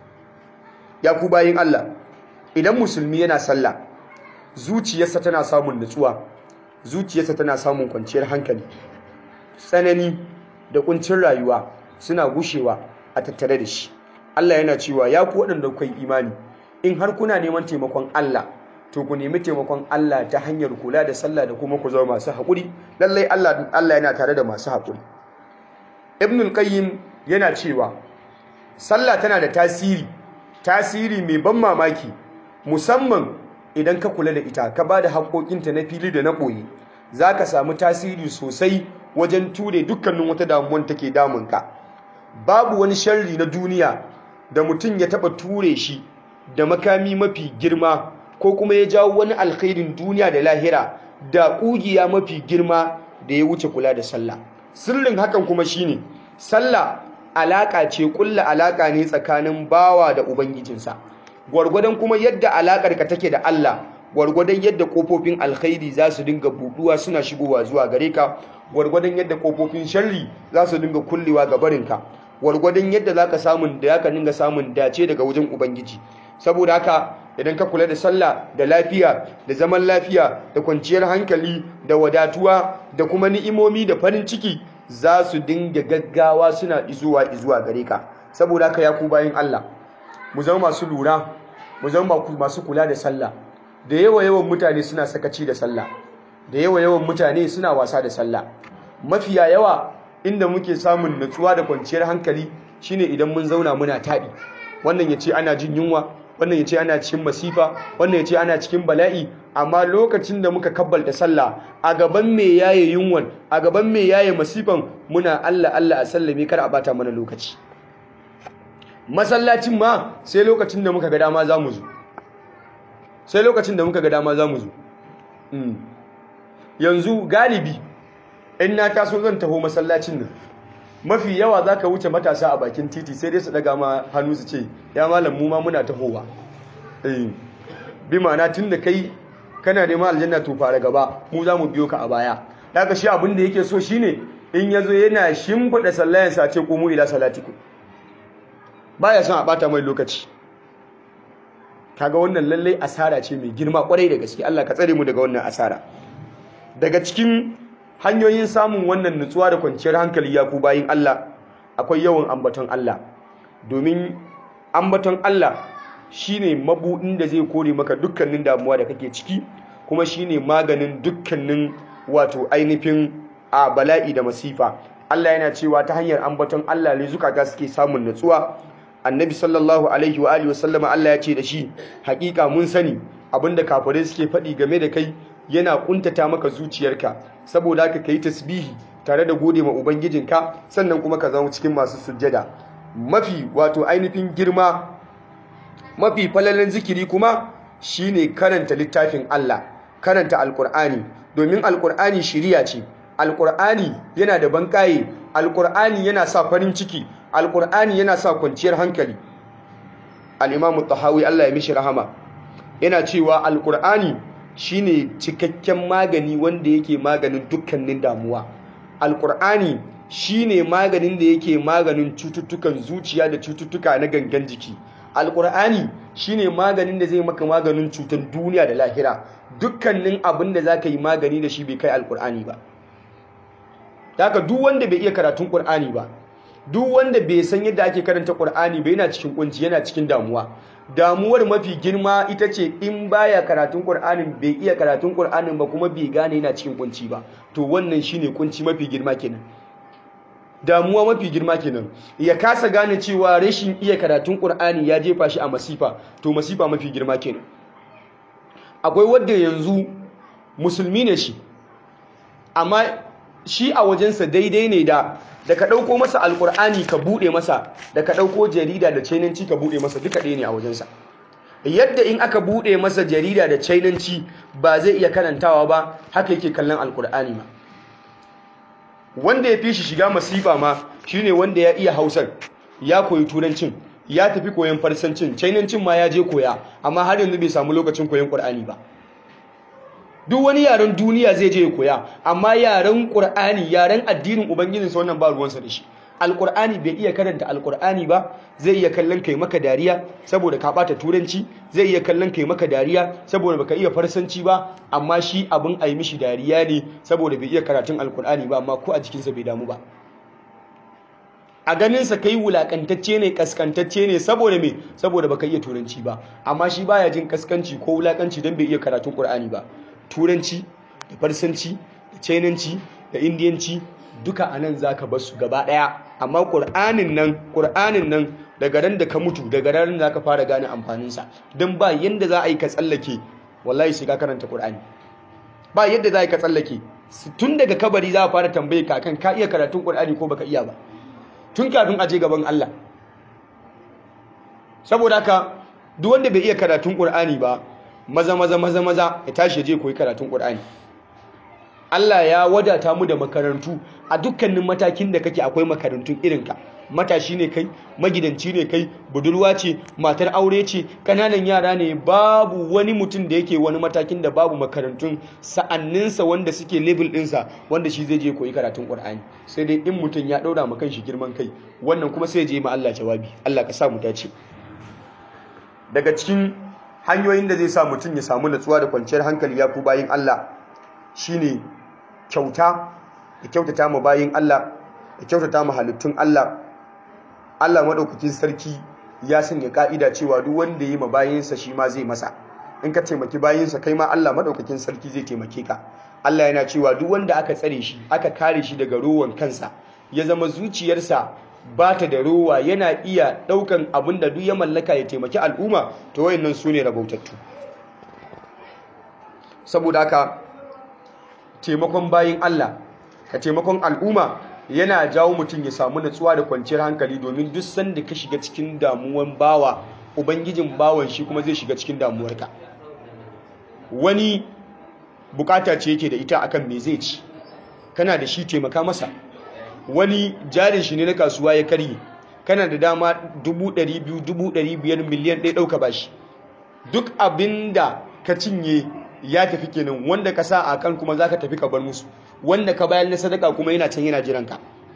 ya ku bayin Allah idan musulmi yana sallah zuciyarsa tana samun nutsuwa zuciyarsa tana samun kwanciyar hankali tsanani da kuncin rayuwa suna gushewa a tattare da shi Allah yana cewa ya ku waɗanda kuka yi imani in har kuna neman taimakon Allah to ku nemi taimakon Allah ta hanyar kula da sallah da kuma ku zama masu haƙuri lallai Allah Allah yana tare da masu haƙuri Ibn al-Qayyim yana cewa sallah tana da tasiri tasiri mai ban mamaki musamman idan ka kula da ita ka ba da haƙoƙinta na fili da na ɓoye za ka samu tasiri sosai wajen ture dukkanin wata damuwan take damunka babu wani sharri na duniya da mutum ya taɓa ture shi da makami mafi girma ko kuma ya jawo wani alkhairin duniya da lahira da ƙugiya mafi girma da ya wuce kula da sallah sirrin hakan kuma shine sallah alaƙa ce ƙulla alaƙa ne tsakanin bawa da ubangijinsa gwargwadon kuma yadda alaƙar ka take da Allah gwargwadon yadda kofofin alkhairi za su dinga buɗuwa suna shigowa zuwa gare ka gwargwadon yadda kofofin sharri za su dinga kullewa ga barinka gwargwadon yadda za ka samun da ka dinga samun dace daga wajen ubangiji saboda haka idan ka kula da sallah da lafiya da zaman lafiya da kwanciyar hankali da wadatuwa da kuma ni'imomi da farin ciki za su dinga gaggawa suna izuwa izuwa gare ka saboda haka ya ku bayin Allah mu zama masu lura mu zama masu kula da sallah da yawa yawan mutane suna sakaci da sallah da yawa yawan mutane suna wasa da sallah mafiya yawa inda muke samun nutsuwa da kwanciyar hankali shine idan mun zauna muna taɗi wannan ya ce ana jin yunwa wannan ya ce ana cikin masifa wannan ya ce ana cikin bala'i amma lokacin da muka kabbalta sallah a gaban me yaye yunwan a gaban me yaye masifan muna Allah Allah a sallame kar a bata mana lokaci masallacin ma sai lokacin da muka ga dama za mu zo sai lokacin da muka ga dama za mu zo yanzu galibi in na taso zan taho masallacin nan mafi yawa za ka wuce matasa a bakin titi sai dai su daga ma hannu su ce ya malam mu ma muna tahowa bi ma'ana tun da kai kana neman aljanna to fara gaba mu za mu biyo ka a baya daga shi abin da yake so shine in ya zo yana shimfiɗa sallayansa ce ko mu ila salatiku baya son a bata mai lokaci kaga wannan lallai asara ce mai girma kwarai da gaske Allah ka tsare mu daga wannan asara daga cikin hanyoyin samun wannan nutsuwa da kwanciyar hankali ya ku bayin Allah akwai yawan ambaton Allah domin ambaton Allah shine mabudin da zai kore maka dukkanin damuwa da kake ciki kuma shine maganin dukkanin wato ainihin a bala'i da masifa Allah yana cewa ta hanyar ambaton Allah ne zukata suke samun nutsuwa annabi sallallahu alaihi wa alihi wasallama Allah ya ce da shi hakika mun sani abinda kafirai suke faɗi game da kai yana kuntata maka zuciyarka saboda haka kai tasbihi tare da gode ma ubangijinka sannan kuma ka zama cikin masu sujjada mafi wato ainihin girma mafi falalan zikiri kuma shine karanta littafin Allah karanta alkur'ani domin alkur'ani shiriya ce alkur'ani yana da bankaye alkur'ani yana sa farin ciki alkur'ani yana sa kwanciyar hankali al-imam tahawi Allah ya mishi rahama yana cewa alkur'ani shine cikakken magani wanda yake maganin dukkanin damuwa alkur'ani shine maganin da yake maganin cututtukan zuciya da cututtuka na gangan jiki alkur'ani shine maganin da zai maka maganin cutar duniya da lahira dukkanin abin da zaka yi magani da shi bai kai alkur'ani ba haka duk wanda bai iya karatun qur'ani ba duk wanda bai san yadda ake karanta qur'ani ba yana cikin kunci yana cikin damuwa damuwar mafi girma ita ce in baya karatun qur'anin bai iya karatun qur'anin ba kuma bai gane yana cikin kunci ba to wannan shine kunci mafi girma kenan damuwa mafi girma kenan ya kasa gane cewa rashin iya karatun qur'ani ya jefa shi a masifa to masifa mafi girma kenan akwai wanda yanzu musulmi ne shi amma shi a wajensa daidai ne da da ka ɗauko masa alƙur'ani ka buɗe masa da ka ɗauko jarida da chainanci ka buɗe masa duka ɗaya ne a wajensa yadda in aka buɗe masa jarida da chainanci ba zai iya karantawa ba haka yake kallon alƙur'ani ma wanda ya fi shi shiga masifa ma shine wanda ya iya hausar ya koyi turancin ya tafi koyon farsancin chainancin ma ya je koya amma har yanzu bai samu lokacin koyon ƙur'ani ba duk wani yaren duniya zai je ya koya amma yaren ƙur'ani yaren addinin ubangijinsa wannan ba ruwansa da shi alƙur'ani bai iya karanta alƙur'ani ba zai iya kallon kai maka dariya saboda ka ɓata turanci zai iya kallon kai maka dariya saboda baka iya farsanci ba amma shi abin a yi mishi dariya ne saboda bai iya karatun alƙur'ani ba amma ko a jikinsa bai damu ba a ganinsa kai wulakantacce ne kaskantacce ne saboda me saboda baka iya turanci ba amma shi baya jin kaskanci ko wulakanci don bai iya karatun ƙur'ani ba turanci da farsanci da chainanci da indiyanci duka a nan za ka basu gaba ɗaya amma ƙur'anin nan ƙur'anin nan daga ran da ka mutu daga ran da ka fara gane amfaninsa don ba yadda za a yi ka tsallake wallahi sai ka karanta ƙur'ani ba yadda za a yi ka tsallake tun daga kabari za a fara tambaye ka kan ka iya karatun ƙur'ani ko baka iya ba tun kafin a je gaban Allah saboda haka duk wanda bai iya karatun ƙur'ani ba maza maza maza maza ya tashi ya je koyi karatun Qur'ani Allah ya wadata mu da makarantu a dukkanin matakin da kake akwai makarantun irinka matashi ne kai magidanci ne kai budurwa ce matar aure ce kananan yara ne babu wani mutum da yake wani matakin da babu makarantun sa'anninsa wanda suke level ɗinsa wanda shi zai je koyi karatun Qur'ani sai dai in mutum ya ɗaura ma kanshi girman kai wannan kuma sai ya je ma Allah jawabi Allah ka sa mu dace daga cikin hanyoyin da zai sa mutum ya samu natsuwa da kwanciyar hankali ya ku bayin Allah shine kyauta da kyautata ma bayin Allah da kyautata ma halittun Allah Allah madaukakin sarki ya sanya ka'ida cewa duk wanda yi ma bayinsa shi ma zai masa in ka taimaki bayinsa kai ma Allah madaukakin sarki zai taimake ka Allah yana cewa duk wanda aka tsare shi aka kare shi daga rowan kansa ya zama zuciyarsa ba ta da rowa yana iya ɗaukan abin da duk ya mallaka ya taimaki al'umma to wayannan su ne rabautattu saboda haka taimakon bayin Allah ka taimakon al'umma yana jawo mutum ya samu natsuwa da kwanciyar hankali domin duk sanda ka shiga cikin damuwan bawa ubangijin bawan shi kuma zai shiga cikin damuwarka wani bukata ce yake da ita akan me zai ci kana da shi taimaka masa wani jarin shi ne na kasuwa ya karye kana da dama 200,000 2,500 miliyan ɗaya ɗauka bashi duk abin da ka cinye ya tafi kenan wanda ka sa a kan kuma za ka tafi ka bar musu wanda ka bayan na sadaka kuma yana can yana jiranka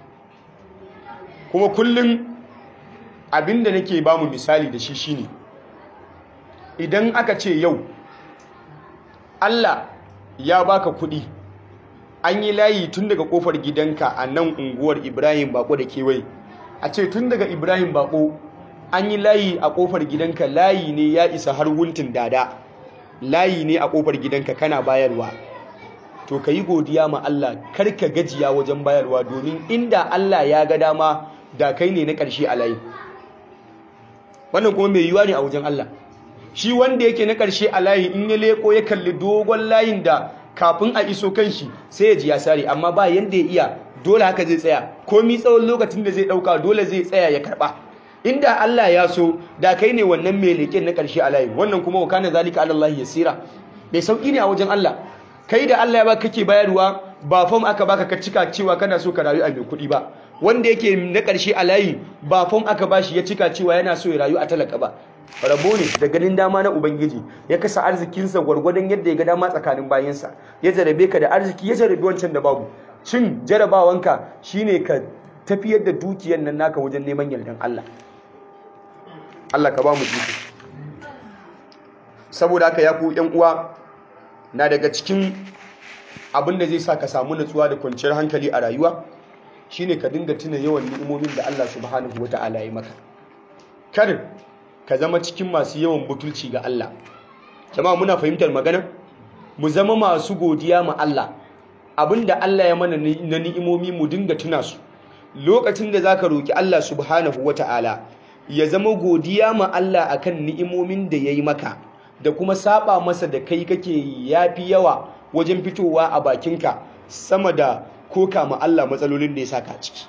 kuma kullum abin da nake ba mu misali da shi shine idan aka ce yau Allah ya baka kuɗi an yi layi tun daga kofar gidanka a nan unguwar ibrahim bako da kewaye a ce tun daga ibrahim bako an yi layi a kofar gidanka layi ne ya isa har wuntin dada layi ne a kofar gidanka kana bayarwa to ka yi godiya ma Allah kar ka gajiya wajen bayarwa domin inda Allah ya ga dama da kai ne na ƙarshe a layi wannan kuma mai yiwuwa ne a wajen Allah shi wanda yake na ƙarshe a layi in ya leko ya kalli dogon layin da kafin a iso kan shi sai ya ji ya sare amma ba yanda ya iya dole haka zai tsaya komi tsawon lokacin da zai dauka dole zai tsaya ya karba inda Allah ya so da kai ne wannan mai leken na karshe a layi wannan kuma wa kana zalika ala Allah yasira bai sauki ne a wajen Allah kai da Allah ya baka kake bayarwa ba fam aka baka ka cika cewa kana so ka rayu a mai kuɗi ba wanda yake na karshe a layi ba fam aka bashi ya cika cewa yana so ya rayu a talaka ba rabo ne da ganin dama na ubangiji ya kasa arzikinsa gwargwadon yadda ya ga dama tsakanin bayansa ya jarabe ka da arziki ya jarabe wancan da babu cin jarabawanka shine ka tafiyar da dukiyar nan naka wajen neman yardan Allah Allah ka ba mu iko saboda haka ya ku yan uwa na daga cikin abin da zai sa ka samu natsuwa da kwanciyar hankali a rayuwa shine ka dinga tuna yawan ni'imomin da Allah subhanahu wata'ala ya maka kar ka zama cikin masu yawan butulci ga Allah jama'a muna fahimtar magana mu zama masu godiya ma Allah abinda Allah ya mana na ni'imomi mu dinga tuna su lokacin da zaka roki Allah subhanahu wata'ala ya zama godiya ma Allah akan ni'imomin da yayi maka da kuma saba masa da kai kake yafi yawa wajen fitowa a bakinka sama da koka ma Allah matsalolin da ya saka ciki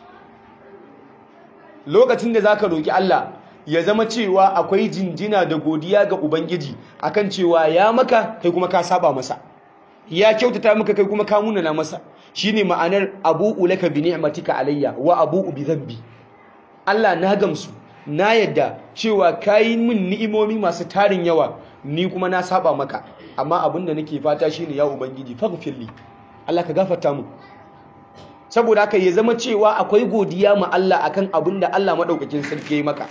lokacin da zaka roki Allah ya zama cewa akwai jinjina da godiya ga Ubangiji akan cewa ya maka kai kuma ka saba masa ya kyautata maka kai kuma ka munana masa shine ma'anar abu'u laka bi ni'matika alayya wa abu'u bi dhanbi Allah na gamsu na yadda cewa kayi min ni'imomi masu tarin yawa ni kuma na saba maka amma abin da nake fata shine ya ubangiji faghfirli Allah ka gafarta mu saboda haka ya zama cewa akwai godiya ma Allah akan abin da Allah madaukakin sarki ya yi maka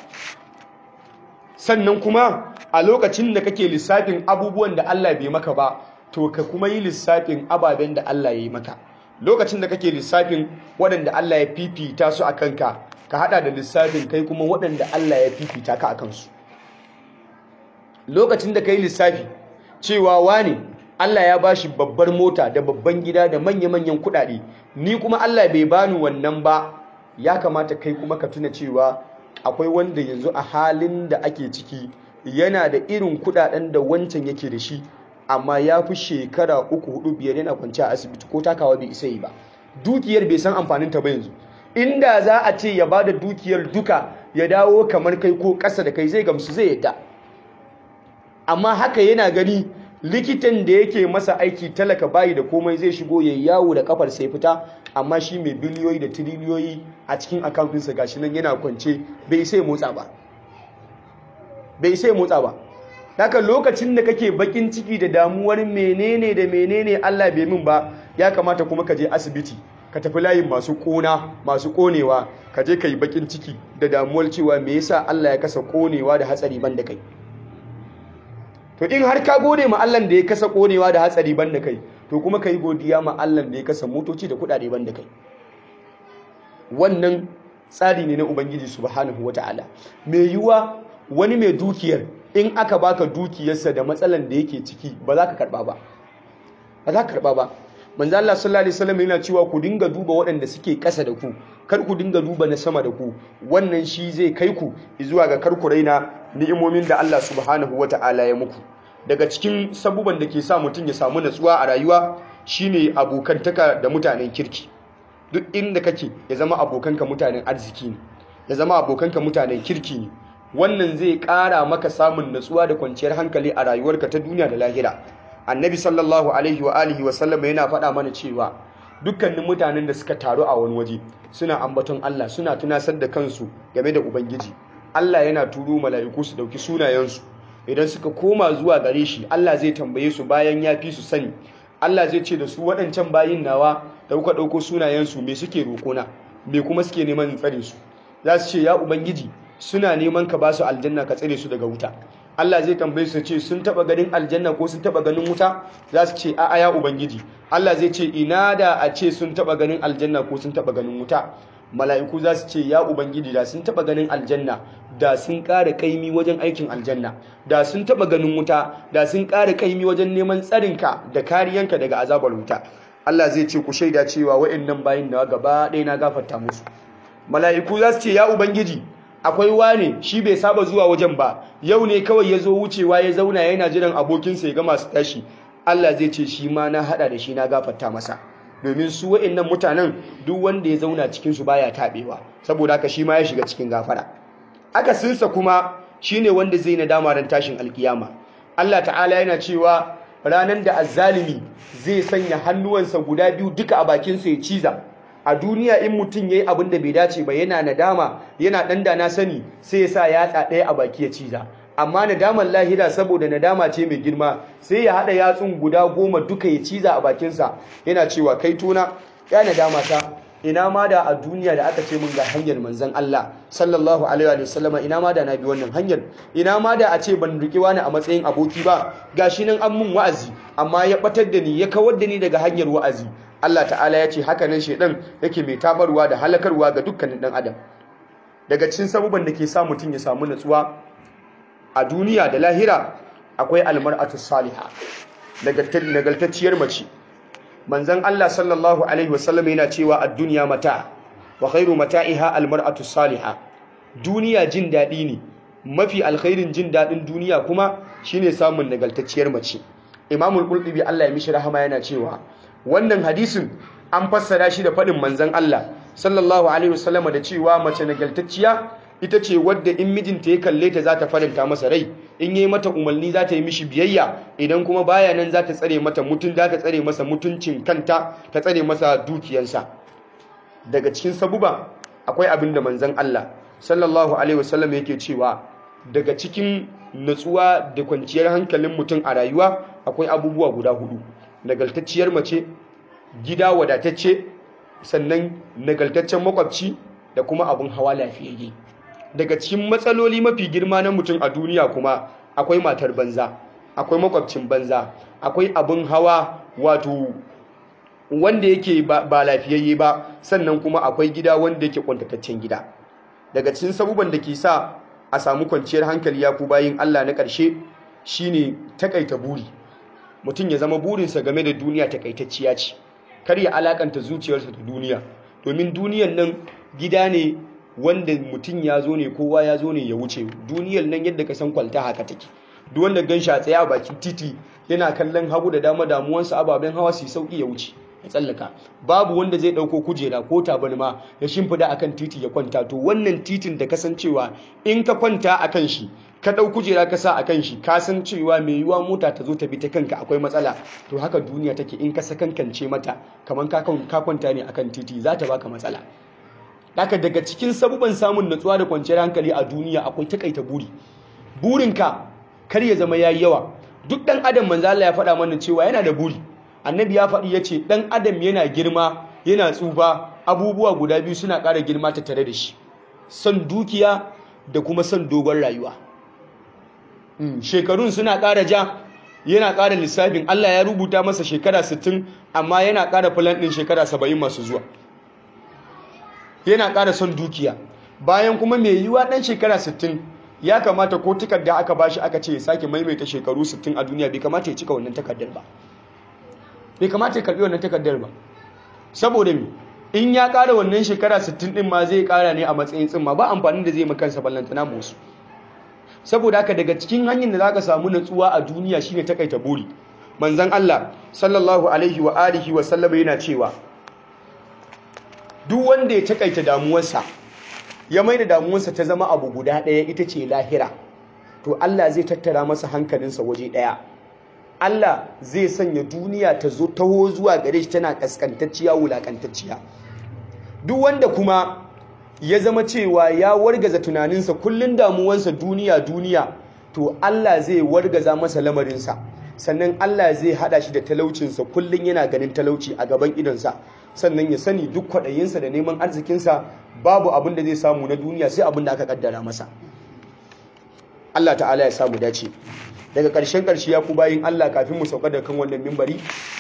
sannan kuma a lokacin da kake lissafin abubuwan da Allah bai maka ba to ka kuma yi lissafin ababen da Allah ya yi maka lokacin da kake lissafin waɗanda Allah ya fifita su a kanka ka hada da lissafin kai kuma waɗanda Allah ya fifita ka a kansu lokacin da ka yi lissafi cewa wane Allah ya bashi babbar mota da babban gida da manya-manyan kuɗaɗe ni kuma Allah bai bani wannan ba ya kamata kai kuma ka tuna cewa akwai wanda yanzu a halin da ake ciki yana da irin kudaden da wancan yake da shi amma ya fi shekara uku hudu biyar yana kwanci a asibiti ko takawa bai isa yi ba dukiyar bai san amfanin ta ba yanzu inda za a ce ya bada dukiyar duka ya dawo kamar kai ko ƙasa da kai zai gamsu zai yadda amma haka yana gani likitan da yake masa aiki talaka bayi da komai zai shigo ya yawo da kafar sai fita amma shi mai biliyoyi da tiriliyoyi a cikin akawuntinsa gashi nan yana kwance bai sai motsa ba bai sai motsa ba haka lokacin da kake bakin ciki da damuwar menene da menene Allah bai min ba ya kamata kuma ka je asibiti ka tafi layin masu kona masu konewa ka je ka yi bakin ciki da damuwar cewa me yasa Allah ya kasa konewa da hatsari ban da kai to in har ka gode ma Allah da ya kasa konewa da hatsari ban da kai to kuma ka yi godiya ma Allah da ya kasa motoci da kudade ban da kai wannan tsari ne na ubangiji subhanahu wataala mai yiwuwa wani mai dukiyar in aka baka dukiyarsa da matsalan da yake ciki ba za ka karba ba ba za ka karba ba manzo Allah sallallahu alaihi wasallam yana cewa ku dinga duba waɗanda suke ƙasa da ku kar ku dinga duba na sama da ku wannan shi zai kai ku zuwa ga kar ku raina ni'imomin da Allah subhanahu wata'ala ya muku daga cikin sabuban da ke sa mutum ya samu natsuwa a rayuwa shine abokantaka da mutanen kirki duk inda kake ya zama abokanka mutanen arziki ne ya zama abokanka mutanen kirki ne wannan zai ƙara maka samun natsuwa da kwanciyar hankali a rayuwarka ta duniya da lahira annabi sallallahu alaihi wa alihi wa sallam yana faɗa mana cewa dukkanin mutanen da suka taru a wani waje suna ambaton Allah suna tunasar da kansu game da ubangiji Allah yana turo mala'iku su dauki sunayensu idan suka koma zuwa gare shi Allah zai tambaye su bayan ya fi su sani Allah zai ce da su waɗancan bayin nawa da kuka ɗauko sunayensu me suke roƙona me kuma suke neman tsare su za su ce ya ubangiji suna neman ka ba su aljanna ka tsare su daga wuta Allah zai tambaye su ce sun taba ganin aljanna ko sun taba ganin wuta za su ce a'a ya ubangiji Allah zai ce ina da a ce sun taba ganin aljanna ko sun taba ganin wuta mala'iku za su ce ya ubangiji da sun taba ganin aljanna da sun ƙara kaimi wajen aikin aljanna da sun taba ganin wuta da sun ƙara kaimi wajen neman tsarinka da kariyanka daga azabar wuta Allah zai ce ku shaida cewa wa'annan bayin da gaba ɗaya na gafarta musu mala'iku za su ce ya ubangiji akwai wane shi bai saba zuwa wajen ba yau ne kawai ya zo wucewa ya zauna yana jiran abokinsa ya ga masu tashi Allah zai ce shi ma na hada da shi na gafarta masa domin su wa'annan mutanen duk wanda ya zauna cikin su baya tabewa saboda haka shi ma ya shiga cikin gafara aka sinsa kuma shine wanda zai nadama ran tashin alkiyama Allah ta'ala yana cewa ranan da azzalimi zai sanya hannuwansa guda biyu duka a bakinsa ya ciza a duniya in mutum ya yi abin da bai dace ba yana nadama yana ɗan da na sani sai ya sa yatsa ɗaya a baki ya ciza amma nadamar lahira saboda nadama ce mai girma sai ya haɗa yatsun guda goma duka ya ciza a bakinsa yana cewa kai tona ya nadama ta ina ma da a duniya da aka ce mun ga hanyar manzon Allah sallallahu alaihi wa sallama ina ma da na bi wannan hanyar ina ma da a ce ban riki wani a matsayin aboki ba gashi nan an mun wa'azi amma ya batar da ni ya kawar da ni daga hanyar wa'azi Allah ta'ala ya ce haka nan shedan yake mai tabarwa da halakarwa ga dukkanin dan adam daga cikin sabuban da ke sa mutum ya samu natsuwa a duniya da lahira akwai almar'atu salihah nagartacciyar mace manzon Allah sallallahu alaihi wasallam yana cewa ad-dunya mata wa khairu mata'iha al-mar'atu salihah duniya jin dadi ne mafi alkhairin jin dadin duniya kuma shine samun nagartacciyar mace Imam al-Qurtubi Allah ya mishi rahama yana cewa wannan hadisin an fassara shi da fadin manzon Allah sallallahu alaihi wasallam da cewa mace nagartacciya ita ce wadda in mijinta ya kalle ta za ta faranta masa rai in yi mata umarni za ta yi mishi biyayya idan kuma baya nan za ta tsare mata mutun za ta tsare masa mutuncin kanta ta tsare masa dukiyarsa daga cikin sabuba akwai abin da manzon Allah sallallahu alaihi wasallam yake cewa daga cikin natsuwa da kwanciyar hankalin mutum a rayuwa akwai abubuwa guda hudu nagaltacciyar mace gida wadatacce sannan nagaltaccen makwabci da kuma abin hawa lafiyayye daga cikin matsaloli mafi girma na mutum a duniya kuma akwai matar banza akwai makwabcin banza akwai abin hawa wato wanda yake ba lafiyayye ba sannan kuma akwai gida wanda yake kwantataccen gida daga cikin sabuban da ke sa a samu kwanciyar hankali ya ku bayin Allah na ƙarshe shine takaita buri mutum ya zama burinsa game da duniya takaitacciya ce kar ya alakanta zuciyarsa da duniya domin duniyan nan gida ne wanda mutum ya zo ne kowa ya zo ne ya wuce duniyar nan yadda ka san kwalta haka take duk wanda gan shi a tsaye a bakin titi yana kallon hagu da dama damuwansa ababen hawa su sauki ya wuce ya tsallaka babu wanda zai dauko kujera ko tabarma ya shimfida akan titi ya kwanta to wannan titin da kasancewa in ka kwanta akan shi ka dau kujera ka sa akan shi ka san cewa mai yiwa mota ta zo ta bi ta kanka akwai matsala to haka duniya take in ka sakankance mata kamar ka kwanta ne akan titi za ta baka matsala Daka daga cikin sabuban samun natsuwa da kwanciyar hankali a duniya akwai takaita buri. Burinka kar ya zama yayi yawa. Duk dan adam manzo Allah ya faɗa mana cewa yana da buri. Annabi ya faɗi yace dan adam yana girma, yana tsufa, abubuwa guda biyu suna ƙara girma ta tare da shi. Son dukiya da kuma son dogon rayuwa. shekarun suna ƙara ja yana ƙara lissafin Allah ya rubuta masa shekara 60 amma yana ƙara plan ɗin shekara 70 masu zuwa. yana ƙara son dukiya bayan kuma mai yiwa ɗan shekara 60 ya kamata ko takarda aka bashi aka ce ya sake maimaita shekaru 60 a duniya bai kamata ya cika wannan takardar ba bai kamata ya karɓi wannan takardar ba saboda me in ya ƙara wannan shekara 60 ɗin ma zai ƙara ne a matsayin tsimma ba amfanin da zai makansa ballantana musu saboda haka daga cikin hanyar da za ka samu natsuwa a duniya shine takaita buri manzon Allah sallallahu alaihi wa alihi wa sallama yana cewa duk wanda ya takaita damuwarsa ya mai da damuwarsa ta zama abu guda ɗaya ita ce lahira to Allah zai tattara masa hankalinsa waje ɗaya Allah zai sanya duniya ta zo taho zuwa gare shi tana kaskantacciya wulakantacciya duk wanda kuma ya zama cewa ya wargaza tunaninsa kullun damuwansa duniya duniya to Allah zai wargaza masa lamarinsa sannan Allah zai hada shi da talaucinsa kullun yana ganin talauci a gaban idonsa sannan ya sani duk kwaɗayinsa da neman arzikinsa babu abin da zai samu na duniya sai abin da aka kaddara masa Allah ta'ala ya samu dace daga ƙarshen ƙarshe ya ku bayin Allah kafin mu sauka da kan wannan mimbari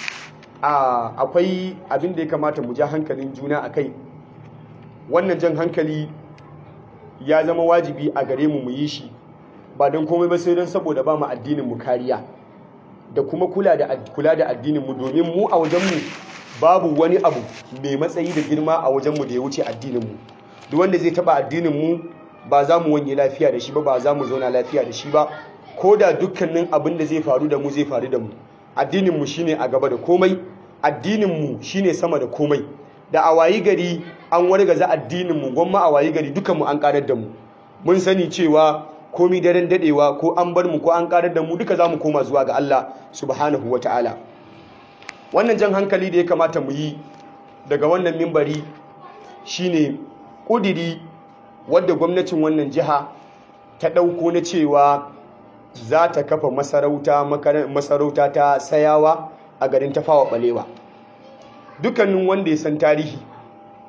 akwai abin da ya kamata mu ja hankalin juna a kai wannan jan hankali ya zama wajibi a gare mu mu yi shi ba don komai ba sai don saboda ba mu addinin mu kariya da kuma kula da kula da addinin mu domin mu a wajen mu babu wani abu mai matsayi da girma a wajen mu da ya wuce addinin mu duk wanda zai taba addinin mu ba za mu wanye lafiya da shi ba ba za mu zauna lafiya da shi ba ko da dukkanin abin da zai faru da mu zai faru da mu addinin mu shine a gaba da komai addinin mu shine sama da komai da a wayi gari an wargaza addinin mu gwamma a wayi gari dukan mu an karar da mu mun sani cewa komi daren dadewa ko an bar mu ko an karar da mu duka zamu koma zuwa ga Allah subhanahu wataala wannan jan hankali da ya kamata mu yi daga wannan mimbari shine kudiri wadda gwamnatin wannan jiha ta dauko na cewa za ta kafa masarauta masarauta ta sayawa a garin tafawa balewa dukkanin wanda ya san tarihi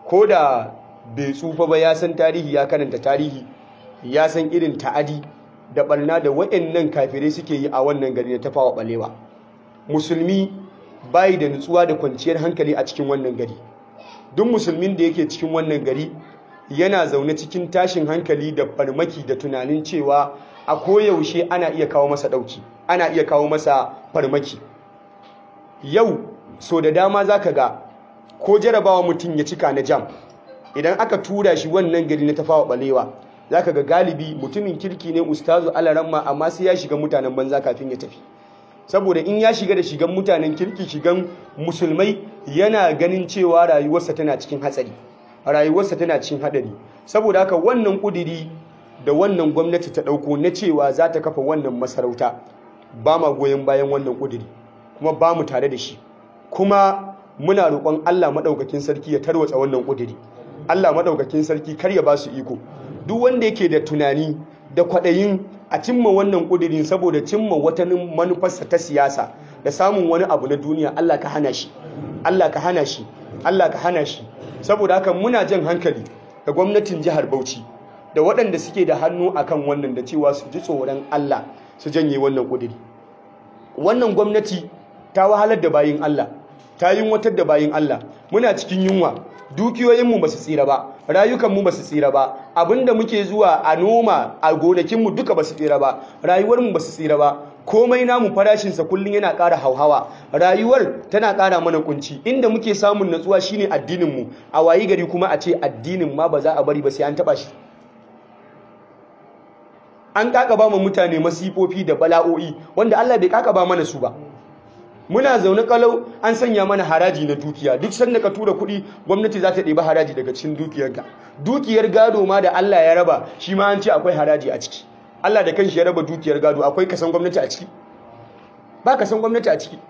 ko da bai tsufa ba ya san tarihi ya karanta tarihi ya san irin ta'adi da barna da waɗannan kafirai suke yi a wannan gari na tafawa balewa musulmi bayi da nutsuwa da kwanciyar hankali a cikin wannan gari duk musulmin da yake cikin wannan gari yana zaune cikin tashin hankali da farmaki da tunanin cewa a koyaushe ana iya kawo masa ɗauki ana iya kawo masa farmaki yau so da dama za ka ga ko jarabawa mutum ya cika na jam idan aka tura shi wannan gari na tafawa balewa za ka ga galibi mutumin kirki ne ustazu alaramma amma sai ya shiga mutanen banza kafin ya tafi saboda in ya shiga da shigan mutanen kirki shigan musulmai yana ganin cewa rayuwarsa tana cikin hatsari rayuwarsa tana cikin hadari saboda haka wannan kudiri da wannan gwamnati ta dauko na cewa za ta kafa wannan masarauta ba ma goyon bayan wannan kudiri kuma ba mu tare da shi kuma muna roƙon Allah maɗaukakin sarki ya tarwatsa wannan kudiri Allah maɗaukakin sarki kar ya ba su iko duk wanda yake da tunani da kwaɗayin a cimma wannan ƙudirin saboda cimma wata manufarsa ta siyasa da samun wani abu na duniya Allah ka hana shi Allah ka hana shi Allah ka hana shi saboda haka muna jan hankali da gwamnatin jihar Bauchi da waɗanda suke da hannu akan wannan da cewa su ji tsoron Allah su janye wannan ƙudiri wannan gwamnati ta wahalar da bayin Allah ta yi watar da bayin Allah muna cikin yunwa dukiyoyinmu ba su tsira ba rayukanmu ba su tsira ba abinda muke zuwa a noma a gonakinmu duka ba su tsira ba rayuwarmu ba su tsira ba komai namu farashinsa kullum yana ƙara hauhawa rayuwar tana ƙara mana kunci inda muke samun natsuwa shine addininmu a wayi gari kuma a ce addinin ma ba za a bari ba sai an taɓa shi an ƙaƙaba mu mutane masifofi da bala'o'i wanda Allah bai ƙaƙaba mana su ba muna zaune kalau an sanya mana haraji na dukiya duk sanda ka tura kuɗi gwamnati za ta ɗebi haraji daga cikin dukiyarka dukiyar gado ma da Allah ya raba shi ma an ce akwai haraji a ciki Allah da kanshi ya raba dukiyar gado akwai kasan gwamnati a ciki ba kasan gwamnati a ciki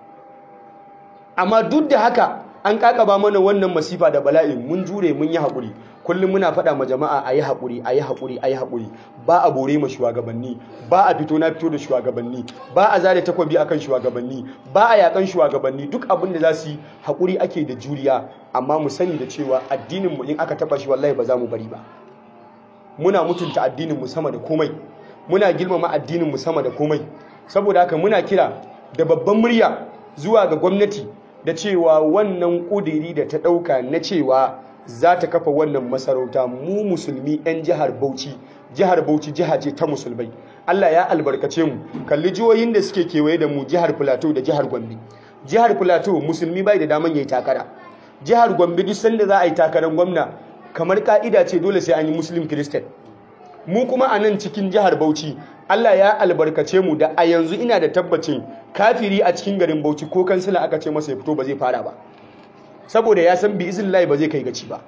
amma duk da haka an kakaba mana wannan masifa da bala'i mun jure mun yi haƙuri kullum muna faɗa ma jama'a a yi haƙuri a yi haƙuri a yi haƙuri ba a bore ma shugabanni ba a fito na fito da shugabanni ba a zare takwabi akan shugabanni ba a yakan shugabanni duk abin da za su yi haƙuri ake da juriya amma mu sani da cewa addinin mu in aka taɓa shi wallahi ba za mu bari ba muna mutunta addinin mu sama da komai muna girmama addinin mu sama da komai saboda haka muna kira da babban murya zuwa ga gwamnati da cewa wannan ƙudiri da ta ɗauka na cewa za ta kafa wannan masarauta mu musulmi 'yan jihar Bauchi jihar Bauchi jiha ce ta musulmai Allah ya albarkace mu kalli jihohin da suke kewaye da mu jihar Plateau da jihar Gombe jihar Plateau musulmi bai da daman yayi takara jihar Gombe duk sanda za a yi takarar gwamna kamar ka'ida ce dole sai an yi muslim christian mu kuma a nan cikin jihar Bauchi Allah ya albarkace mu da a yanzu ina da tabbacin kafiri a cikin garin Bauchi ko kansila aka ce masa ya fito ba zai fara ba saboda ya san bi iznillahi ba zai kai gaci ba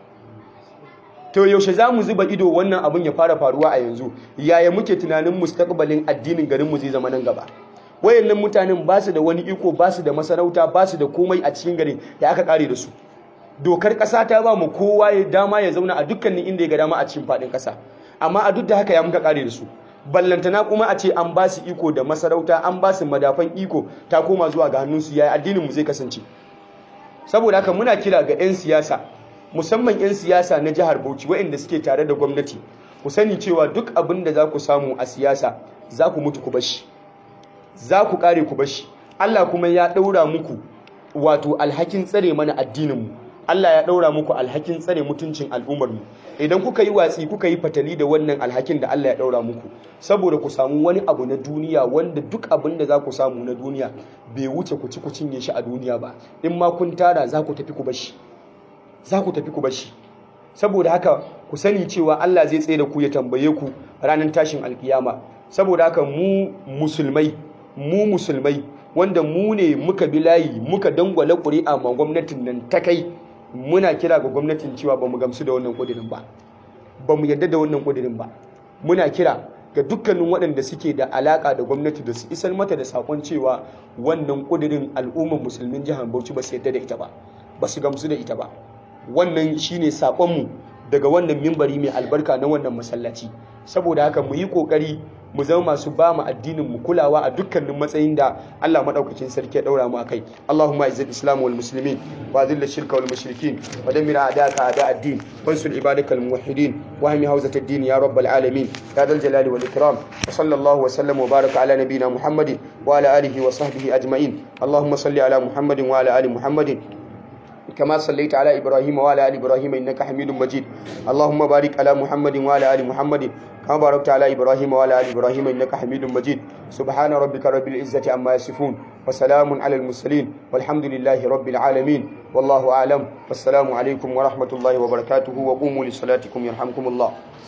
to yaushe za mu zuba ido wannan abin ya fara faruwa a yanzu yaya muke tunanin mustaqbalin addinin garin mu zai zama nan gaba wayannan mutanen ba su da wani iko ba su da masarauta ba su da komai a cikin garin da aka kare da su dokar ƙasa ta ba mu kowa ya dama ya zauna a dukkanin inda ya ga dama a cikin faɗin ƙasa amma a duk da haka ya muka kare da su ballantana kuma a ce an ba su iko da masarauta an ba su madafan iko ta koma zuwa ga hannunsu yaya addinin mu zai kasance saboda haka muna kira ga 'yan siyasa musamman 'yan siyasa na jihar Bauchi waɗanda suke tare da gwamnati ku sani cewa duk abin da za ku samu a siyasa za ku mutu ku bashi za ku kare ku bashi Allah kuma ya ɗaura muku wato alhakin tsare mana addininmu Allah ya ɗaura muku alhakin tsare mutuncin al'ummarmu idan kuka yi watsi kuka yi fatali da wannan alhakin da Allah ya ɗaura muku saboda ku samu wani abu na duniya wanda duk abin da za ku samu na duniya bai wuce ku ci ku cinye shi a duniya ba in ma kun tara za ku tafi ku bashi za ku tafi ku bashi saboda haka ku sani cewa Allah zai tsaye da ku ya tambaye ku ranar tashin alkiyama saboda haka mu musulmai mu musulmai wanda mu ne muka bi layi muka dangwala ƙuri'a ma gwamnatin nan ta kai muna kira ga gwamnatin cewa ba mu gamsu da wannan ƙudirin ba ba mu yarda da wannan ƙudirin ba muna kira ga dukkanin waɗanda suke da alaƙa da gwamnati da su isar mata da saƙon cewa wannan ƙudirin al'ummar musulmin jihar Bauchi ba su yarda da ita ba ba su gamsu da ita ba wannan shine saƙonmu daga wannan mimbari mai albarka na wannan masallaci saboda haka mu yi ƙoƙari mu zama masu ba mu addinin mu kulawa a dukkanin matsayin da Allah madaukakin sarki ya daura mu akai Allahumma izzil islam wal muslimin wa dhill shirka wal mushrikin wa dammir a'daka a'da ad-din wansur ibadakal muwahhidin wa ahmi hawzat ad-din ya rabbal alamin ya dal jalali wal ikram wa sallallahu wa sallam wa baraka ala nabiyyina muhammadin wa ala alihi wa sahbihi ajma'in Allahumma salli ala muhammadin wa ala ali muhammadin كما صليت على إبراهيم وعلى آل إبراهيم إنك حميد مجيد اللهم بارك على محمد وعلى آل محمد كما باركت على إبراهيم وعلى آل إبراهيم إنك حميد مجيد سبحان ربك رب العزة عما يصفون وسلام على المرسلين والحمد لله رب العالمين والله أعلم والسلام عليكم ورحمة الله وبركاته وقوموا لصلاتكم يرحمكم الله